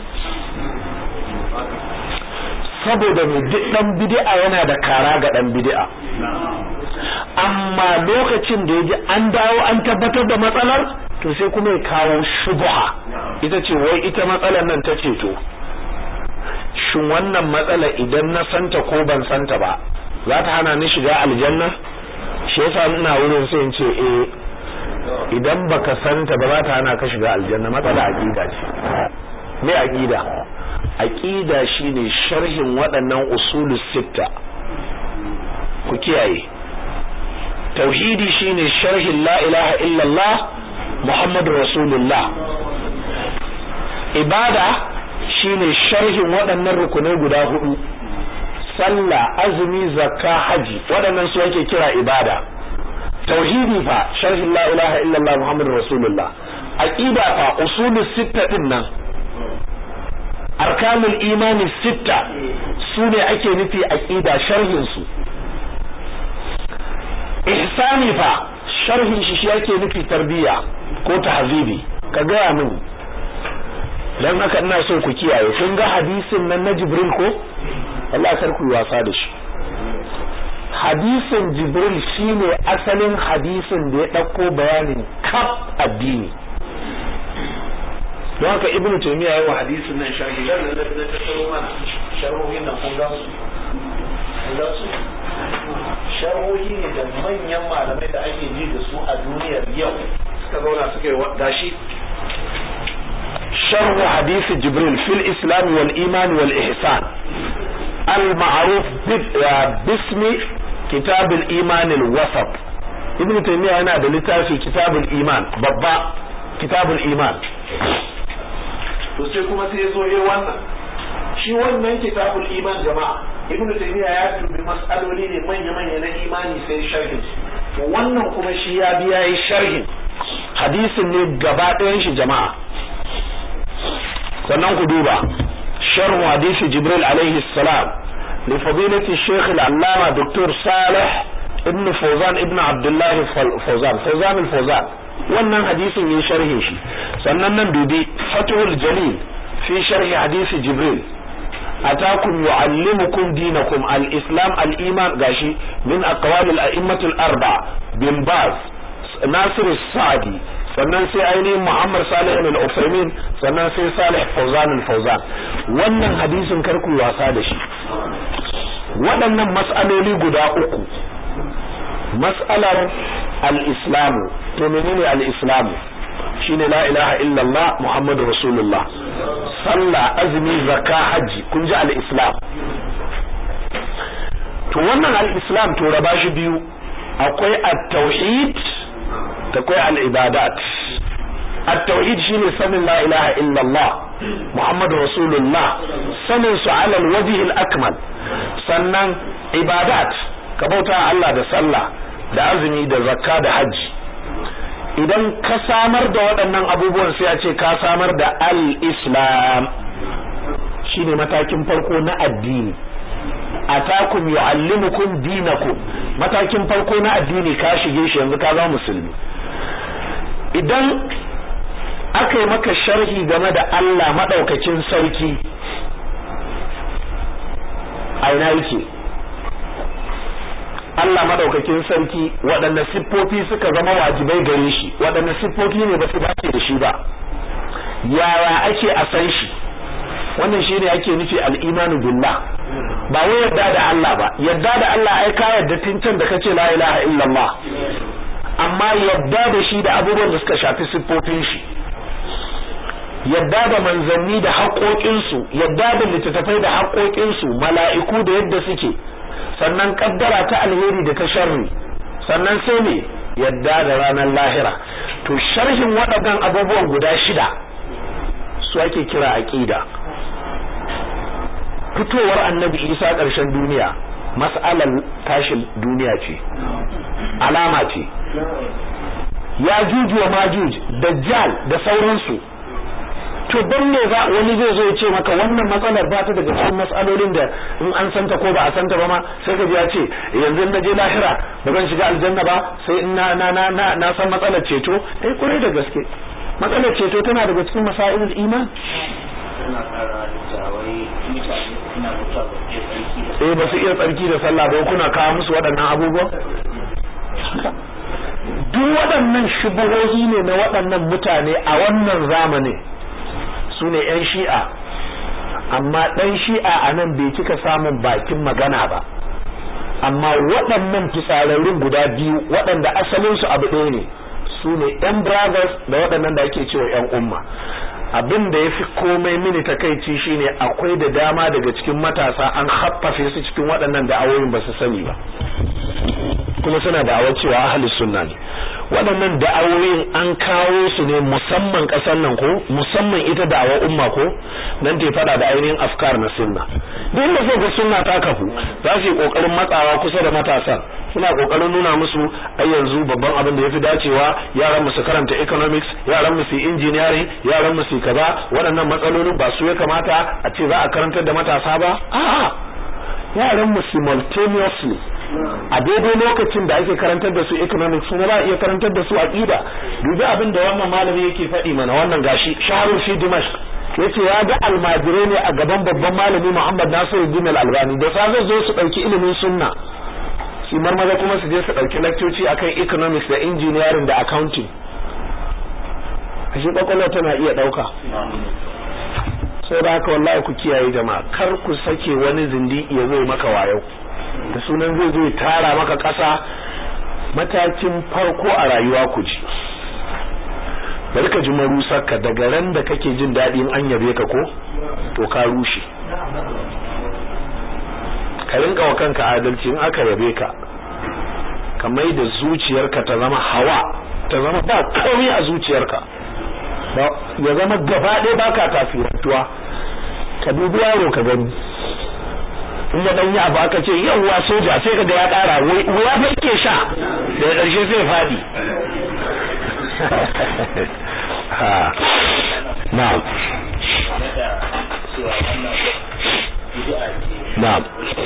saboda mai duk dan bid'a yana da kara ga dan bid'a amma lokacin da ya ji an dawo an tabbatar da matsalar to sai kuma ya kawo shubha ita ce wai ita matsalar nan ta ce to shin wannan matsala idan na santa ko ban santa ba za ta hana ni shiga aljanna shi yasa ina wurin sai in ce eh idan baka santa ba za ta hana ka shiga aljanna matsala aqida ce me aqida aqida shine sharhin waɗannan usulus sitta ku kiyaye tauhidi shine sharhin la ilaha illallah muhammadur rasulullah ibada shine sharhin waɗannan rukunai guda hudu sallah azumi zakka haji waɗannan su ake kira ibada tauhidi fa sharhin la ilaha illallah muhammadur rasulullah aqida fa usulus sitta din nan arkanul imani sitta su ne ake nufi aqida sharhin su ihsani fa sharhin shi shi yake nufi tarbiya ko tahzibi ka gaya min dan haka ina so ku kiyaye kun ga hadisin nan na Jibril ko Allah kar ku wasa da shi hadisin Jibril shine asalin hadisin da ya dauko bayanin kaf addini don haka ibnu taymiya yayin hadisin nan sharhi dan nan da tsaro mana sharhohin nan kun ga su kun ga su sharhohi ne da manyan malamai da ake ji da su a duniyar yau suka zauna suka yi gashi شرح حديث جبريل في الإسلام والإيمان والإحسان المعروف باسم كتاب الإيمان الوسط ابن تيمية هنا دلتا في كتاب الإيمان بابا كتاب الإيمان sai kuma sai zo yi wannan shi wannan kitabul iman jama'a ibnu taymiya ya dubi mas'aloli ne manya manya na imani sai sharhin to wannan kuma shi ya biya yi sharhin hadisin ne gaba ɗayan shi jama'a sannan ku duba sharh hadisi jibril alaihi salam li fadilati shaykh al-allama dr salih ibn fawzan ibn abdullah fawzan fawzan al-fawzan wannan hadisin yin sharhin shi sannan nan dubi fathul jalil fi sharhi hadisi jibril atakum yuallimukum dinakum al-islam al-iman gashi min aqwal al-a'immat al-arba bin baz nasir as-sa'di sannan sai ainihin Muhammad Salih al-Utsaimin sannan sai Salih Fawzan al-Fawzan wannan hadisin karku wasa da shi waɗannan mas'aloli guda uku mas'alar al-Islam to menene al-Islam shine la ilaha illallah Muhammadu Rasulullah sallah azumi zakka haji kun ji al-Islam to wannan al-Islam to raba shi biyu akwai at-tauhid akwai al-ibadat at-tauhid shine sanin la ilaha illallah muhammadu rasulullah sanin su ala al-wajh al-akmal sannan ibadat ka bauta Allah da sallah da azumi da zakka da hajji idan ka samar da waɗannan abubuwan sai a ce ka samar da al-islam shine matakin farko na addini atakum yuallimukum dinakum matakin farko na addini ka shige shi yanzu ka zama musulmi idan aka yi maka sharhi game da Allah madaukakin sarki aina yake Allah madaukakin sarki waɗanne siffofi suka zama wajibai gare shi waɗanne siffofi ne ba su dace da shi ba yaya ake a san shi wannan shine ake nufi al-imanu billah ba wai yadda da Allah ba yadda da Allah ai ka yadda tincan da kace la ilaha illallah amma yadda da shi da abubuwan da suka shafi siffofin shi yadda da manzanni da haƙoƙinsu yadda da littattafai da haƙoƙinsu mala'iku da yadda suke sannan kaddara ta alheri da ta sharri sannan sai ne yadda da ranar lahira to sharhin waɗannan abubuwan guda shida su ake kira aqida fitowar annabi isa ƙarshen duniya mas'alar tashin duniya ce alama ce ya juju wa majuj dajjal da sauransu to don ne za wani zai zo ya ce maka wannan matsalar ba ta daga cikin matsalolin da in an santa ko ba a santa ba ma sai ka ji ya ce yanzu na je lahira ba zan shiga aljanna ba sai in na na na na, na san matsalar ceto eh kurai da gaske matsalar ceto tana daga cikin masailul iman eh ba su iya tsarki da sallah ba kuna kawo musu waɗannan abubuwan duk waɗannan shubuhohi ne na waɗannan mutane a wannan zamanin su ne 'yan shi'a amma ɗan shi'a a nan bai kika samun bakin magana ba amma waɗannan fitsararrun guda biyu waɗanda asalinsu abu ɗaya ne su ne 'yan brothers da waɗannan da ake cewa 'yan umma abin da ya fi komai mini takaici shine akwai da dama daga cikin matasa an haffafe su cikin waɗannan da'awoyin ba su sani ba kuma suna da'awar cewa ahli sunna ne waɗannan da'awoyin an kawo su ne musamman ƙasar nan ko musamman ita da'awar umma ko nan ta fada da ainihin afkar na sunna duk da sai ga sunna ta kafu za su yi kokarin matsawa kusa da matasan suna kokarin nuna musu ai yanzu babban abin da yafi dacewa yaran mu su karanta economics yaran mu su engineering yaran mu su kaza waɗannan matsalolin ba su ya kamata a ce za a karantar da matasa ba a'a yaran mu simultaneously a daidai lokacin da ake karantar da su economics kuma za a iya karantar da su aqida dubi abin da wannan malami yake faɗi mana wannan gashi shaharul fi dimashq yace ya ga almajirai ne a gaban babban malami Muhammad Nasiruddin Al-Albani da sa zai zo su dauki ilimin sunna shi marmaza kuma su je su dauki lectoci akan economics da engineering da accounting ashe kwakwalwa tana iya dauka sai da haka wallahi ku kiyaye jama'a kar ku sake wani zindi ya zo maka wayo da sunan zai zo tara maka ƙasa matakin farko a rayuwa ku ji bari ka ji marusarka daga ran da kake jin daɗi in an yabe ka ko to ka rushe ka rinka wa kanka adalci in aka yabe ka ka mai da zuciyarka ta zama hawa ta zama ba komai a zuciyarka ya zama gaba ɗaya baka tasirantuwa ka dubi yaro ka gani in ya danyi abu aka ce yawwa soja sai ka ga ya ƙara wuya fa yake sha daga ƙarshe sai faɗi ha na'am na'am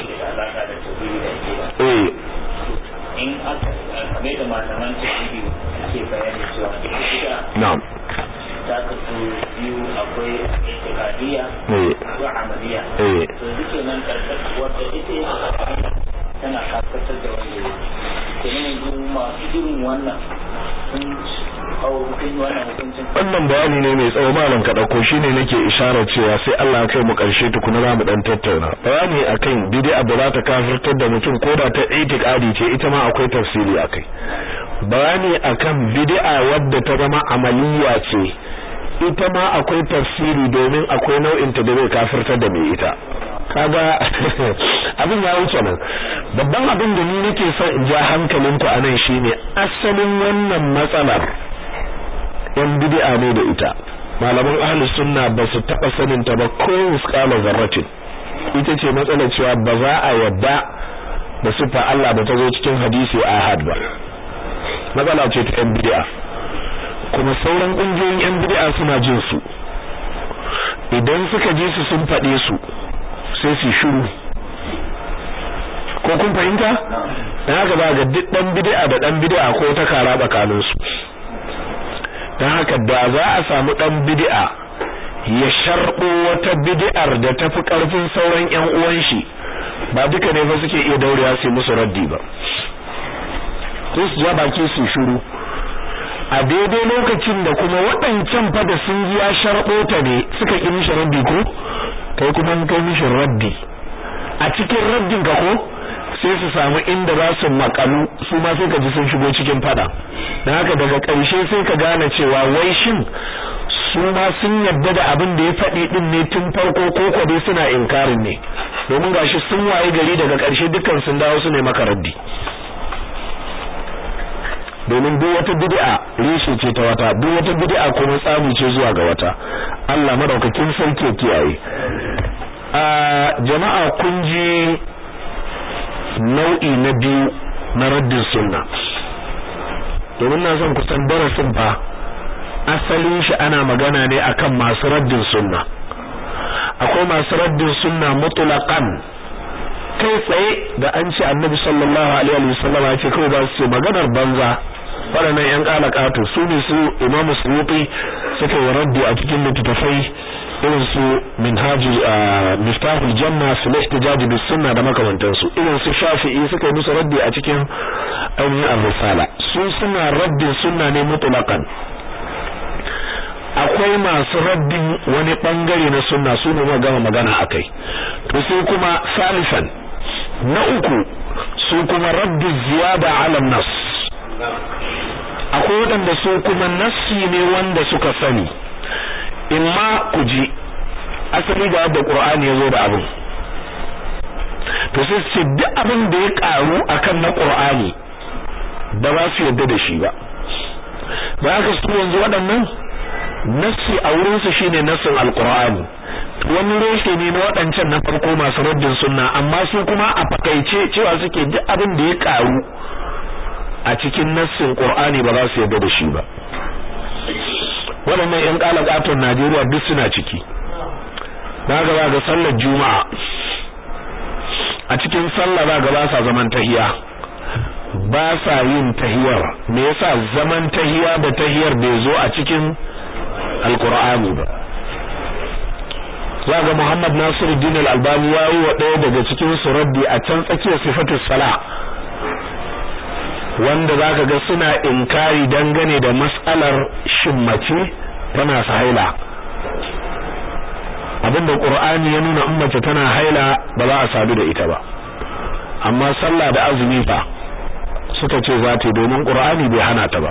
eh in aka kame da malaman tafsiri ke bayani cewa ita na'am ta kasu biyu akwai itikadiyya eh akwai amaliya eh to duke nan karkar wadda ita tana karkatar da wanda ya kenan yanzu masu irin wannan sun hau sun yi wannan hukuncin wannan bayani ne mai tsawo malam ka dauko shine nake isharar cewa sai Allah ya kai mu karshe tukuna za mu dan tattauna bayani akan bid'a da za ta kafirtar da mutum ko da ta itiqadi ce ita ma akwai tafsiri akai bayani akan bid'a wadda ta zama amaliya ce ita ma akwai tafsiri domin akwai nau'in ta da zai kafirtar da mai ita kaga abin ya wuce nan babban abin da ni nake son in ja hankalinku a nan shine asalin wannan matsalar yan bid'a ne da ita malaman ahlus sunna ba su taba sanin ta ba ko misqala zarratin ita ce matsalar cewa ba za a yadda da sifa Allah da ta zo cikin hadisi ahad ba matsala ce ta yan bid'a kuma sauran kungiyoyin yan bid'a suna jin su idan suka ji su sun faɗe su sai su shiru ko kun fahimta dan haka ba ga duk dan bid'a da dan bid'a ko ta kara tsakanin su dan haka da za a samu dan bid'a ya sharbo wata bid'ar da tafi karfin sauran ƴan uwan shi ba duka ne ba suke iya daurewa su musu raddi ba sai su ja baki su shiru a daidai lokacin da kuma waɗancan fa da sun ji ya sharbo ta ne suka ki mishi raddi ko kai kuma kai mishi raddi a cikin raddin ka ko sai su samu inda za su makalu su ma sai ka ji sun shigo cikin fada dan haka daga ƙarshe sai ka gane cewa wai shin su ma sun yadda da abin da ya faɗi din ne tun farko ko ko dai suna inkarin ne domin gashi sun waye gari daga ƙarshe dukkan sun dawo su ne maka raddi domin duk wata bid'a reshe ce ta wata duk wata bid'a kuma tsamu ce zuwa ga wata Allah madaukakin sarki kiyaye a jama'a kun ji nau'i na biyu na raddin sunna domin na son kusan darasin fa asalin shi ana magana ne akan masu raddin sunna akwai masu raddin sunna mutlaqan kai tsaye da an ce annabi sallallahu alaihi wa sallam ya ce kawai ba su ce maganar banza waɗannan yan kalakatu su ne su imamu suyuti suka yi raddi a cikin littattafai irin su minhaji miftahul janna su ihtijaj bis sunna da makamantansu irin su shafi'i suka yi musu raddi a cikin ainihin ar-risala su suna raddin sunna ne mutlaqan akwai masu raddin wani bangare na sunna su ne ma gama magana akai to sai kuma salisan na uku su kuma raddu ziyada ala nas akwai waɗanda su kuma nassi ne wanda suka sani imma ku ji asali ga yadda Qur'ani yazo da abin to sai su ce duk abin da ya karu akan na Qur'ani ba za su yarda da shi ba ba haka su yanzu waɗannan nassi a wurin su shine nassin alqur'ani wani reshe ne na waɗancan na farko masu raddin sunna amma su kuma a fakaice cewa suke duk abin da ya karu a cikin nassin qur'ani ba za su yarda da shi ba waɗannan ƴan ƙalaƙaton Najeriya duk suna ciki na gaba ga sallar juma'a a cikin sallah ba gaba sa zaman tahiya ba sa yin tahiyar me yasa zaman tahiya da tahiyar bai zo a cikin alqur'ani ba za ga Muhammad Nasiruddin Al-Albani ya yi wa ɗaya daga cikin su raddi a can tsakiyar sifatus sala wanda zaka ga suna inkari dangane da mas'alar shin mace tana haila abinda qur'ani ya nuna in mace tana haila ba za a sadu da ita ba amma sallah da azumi fa suka ce za ta domin qur'ani bai hana ta ba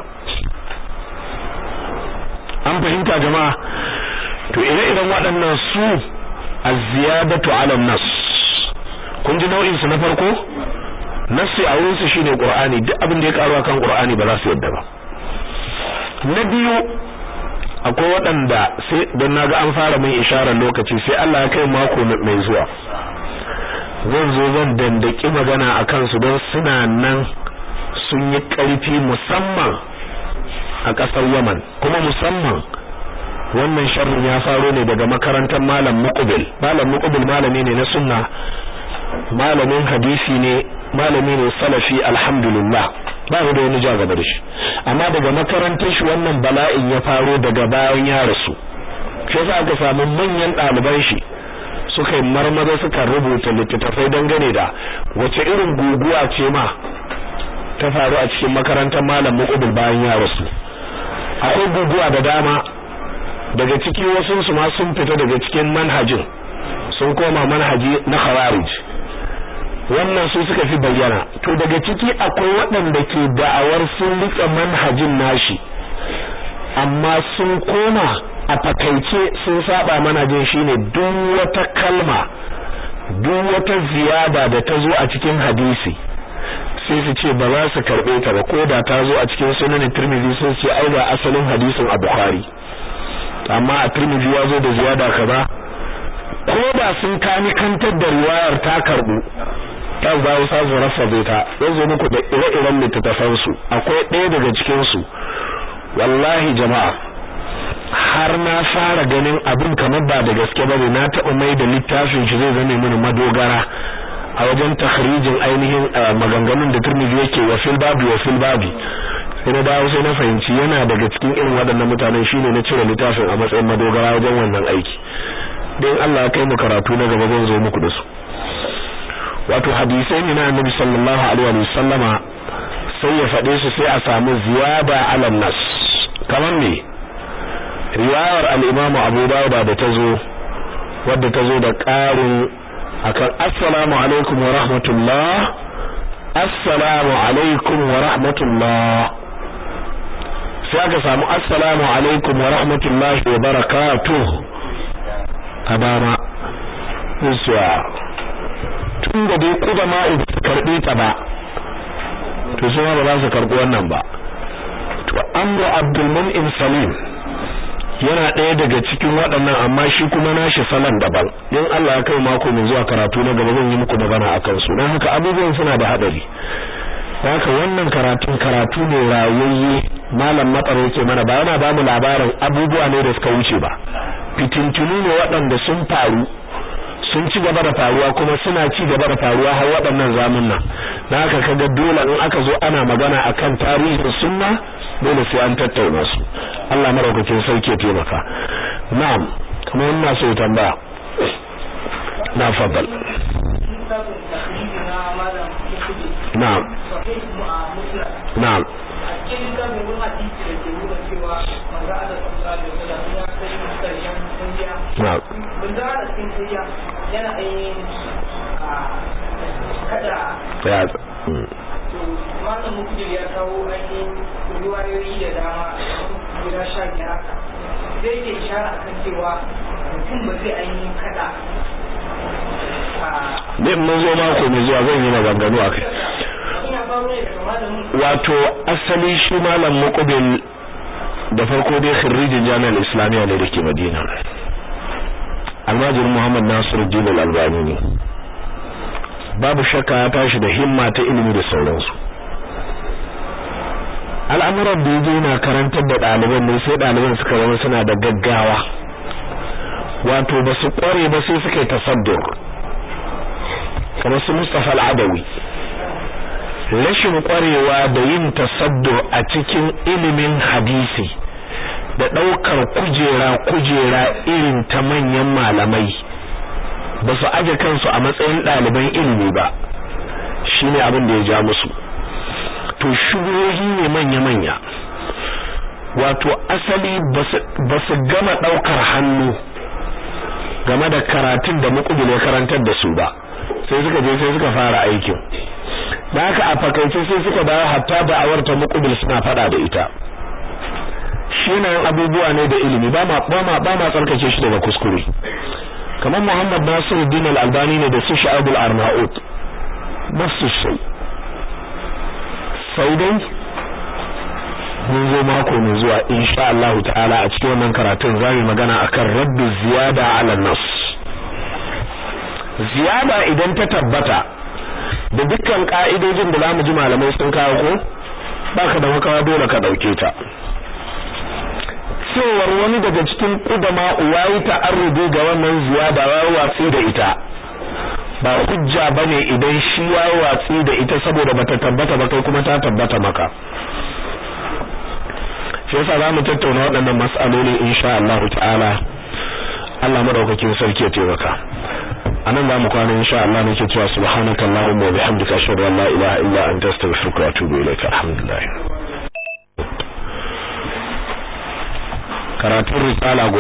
an fahimta jama'a to ire-iren waɗannan su az-ziyadatu 'ala nas kun ji nau'in su na farko nassi a wurin su shine qur'ani duk abin da ya karu akan qur'ani ba za su yadda ba na biyu akwai waɗanda sai don naga an fara mai isharar lokaci sai Allah ya kai mako mai zuwa zan zo zan dandaki magana a kansu don suna nan sun yi ƙarfi musamman a ƙasar Yaman kuma musamman wannan sharrin ya faro ne daga makarantar malam Muqbil malam Muqbil malami ne na sunna malamin hadisi ne malami ne salafi alhamdulillah ba mu da wani ja gaba da shi amma daga makarantar shi wannan bala'in ya faro daga bayan ya rasu shi yasa aka samu manyan ɗaliban shi suka yi marmaza suka rubuta littattafai dangane da wace irin guguwa ce ma ta faru a cikin makarantar malam Muqbil bayan ya rasu akwai guguwa da dama daga ciki wasu su ma sun fita daga cikin manhajin sun koma manhaji na khawarij wannan su suka fi bayyana to daga ciki akwai waɗanda ke da'awar sun rika manhajin nashi amma sun koma a fakaice sun saba manhajin shine duk wata kalma duk wata ziyada da ta zo a cikin hadisi sai su ce ba za su karbe ta ba ko da ta zo a cikin sunan Tirmidhi sun ce ai ga asalin hadisin a Bukhari amma a Tirmidhi ya zo da ziyada kaza ko da sun kani kantar da riwayar ta karbu ustaz ba ustaz rafa ta zan zo muku da ire-iren littattafan su akwai ɗaya daga cikin su wallahi jama'a har na fara ganin abin kamar ba da gaske bane na taɓa mai da littafin shi zai zame mini madogara a wajen takhrijin ainihin maganganun da Tirmidhi yake wa fil babi wa fil babi sai na dawo sai na fahimci yana daga cikin irin waɗannan mutanen shine na cire littafin a matsayin madogara wajen wannan aiki dan Allah ya kai mu karatu na gaba zan zo muku da su wato hadisai ne na Annabi sallallahu alaihi wa sallama sai ya faɗe su sai a samu ziyada ala nas kamar me riwayar al-Imam Abu Dawud da ta zo wadda ta zo da ƙarin akan assalamu alaikum wa rahmatullah assalamu alaikum wa rahmatullah sai aka samu assalamu alaikum wa rahmatullahi wa barakatuh a dama zuwa tun da dai kuda ma in karbe ta ba to sai ba za su karbi wannan ba to amru abdul mun'im salim yana ɗaya daga cikin waɗannan amma shi kuma nashi salon daban in Allah ya kai mako mai zuwa karatu na gaba zan yi muku magana akan su dan haka abubuwan suna da hadari haka wannan karatun karatu ne rayayye malam matsaro yake mana ba yana ba mu labarin abubuwa ne da suka wuce ba fitintunu ne waɗanda sun faru sun ci gaba da faruwa kuma suna ci gaba da faruwa har waɗannan zamunna na haka kaga dole in aka zo ana magana akan tarihin sunna dole sai an tattauna su Allah maraukakin sauke ya taimaka na'am kuma ina so tambaya na fadal na'am na'am na'am yana ainihin kada ya malam mukjir ya kawo ainihin riwayoyi da dama guda sha biyar haka zai ke ishara akan cewa mutum ba zai ainihin kada ne mun zo mako mai zuwa zan yi maganganu a kai ina faru ne daga malamin wato asali shi malam muqbil da farko dai khirrijin jami'ar islamiyya ne dake madina almajin muhammad nasiruddin al-albani ne babu shakka ya tashi da himma ta ilimi da sauransu al'amuran da yaje yana karantar da ɗaliban ne sai ɗaliban suka zama suna da gaggawa wato ba su ƙware ba sai suka yi tasaddur kamar su Mustafa al-Adawi rashin ƙwarewa da yin tasaddur a cikin ilimin hadisi da ɗaukar kujera kujera irin ta manyan malamai ba su aje kansu a matsayin ɗaliban ilimi ba shine abin da ya ja musu to shugohi ne manya-manya wato asali ba su gama ɗaukar hannu game da karatun da mukubil ya karantar da su ba sai suka je sai suka fara aikin da haka a fakaice sai suka dawo hatta da awarta mukubil suna fada da ita shi na abubuwa ne da ilimi ba ma ba ma ba ma tsarkake shi daga kuskure kamar Muhammad Nasiruddin Al-Albani ne da su Sha'ibul Arnaut nasu sai sai dai mun zo mako mai zuwa insha Allah ta'ala a cikin wannan karatun zamu magana akan raddu ziyada ala nas ziyada idan ta tabbata da dukkan ka'idojin da zamu ji malamai sun kawo ko baka da makawa dole ka dauke ta cewar wani daga cikin kudama uwayi ta'arrudu ga wannan ziyada ya watsi da ita ba hujja bane idan shi ya watsi da ita saboda bata tabbata ba kai kuma ta tabbata maka shi yasa zamu tattauna waɗannan mas'aloli insha Allah ta'ala Allah madaukakin sarki ya taimaka anan zamu kwana insha Allah nake cewa subhanakallahumma wa bihamdika ashhadu an la ilaha illa anta astaghfiruka wa atubu ilaika alhamdulillah karatun risala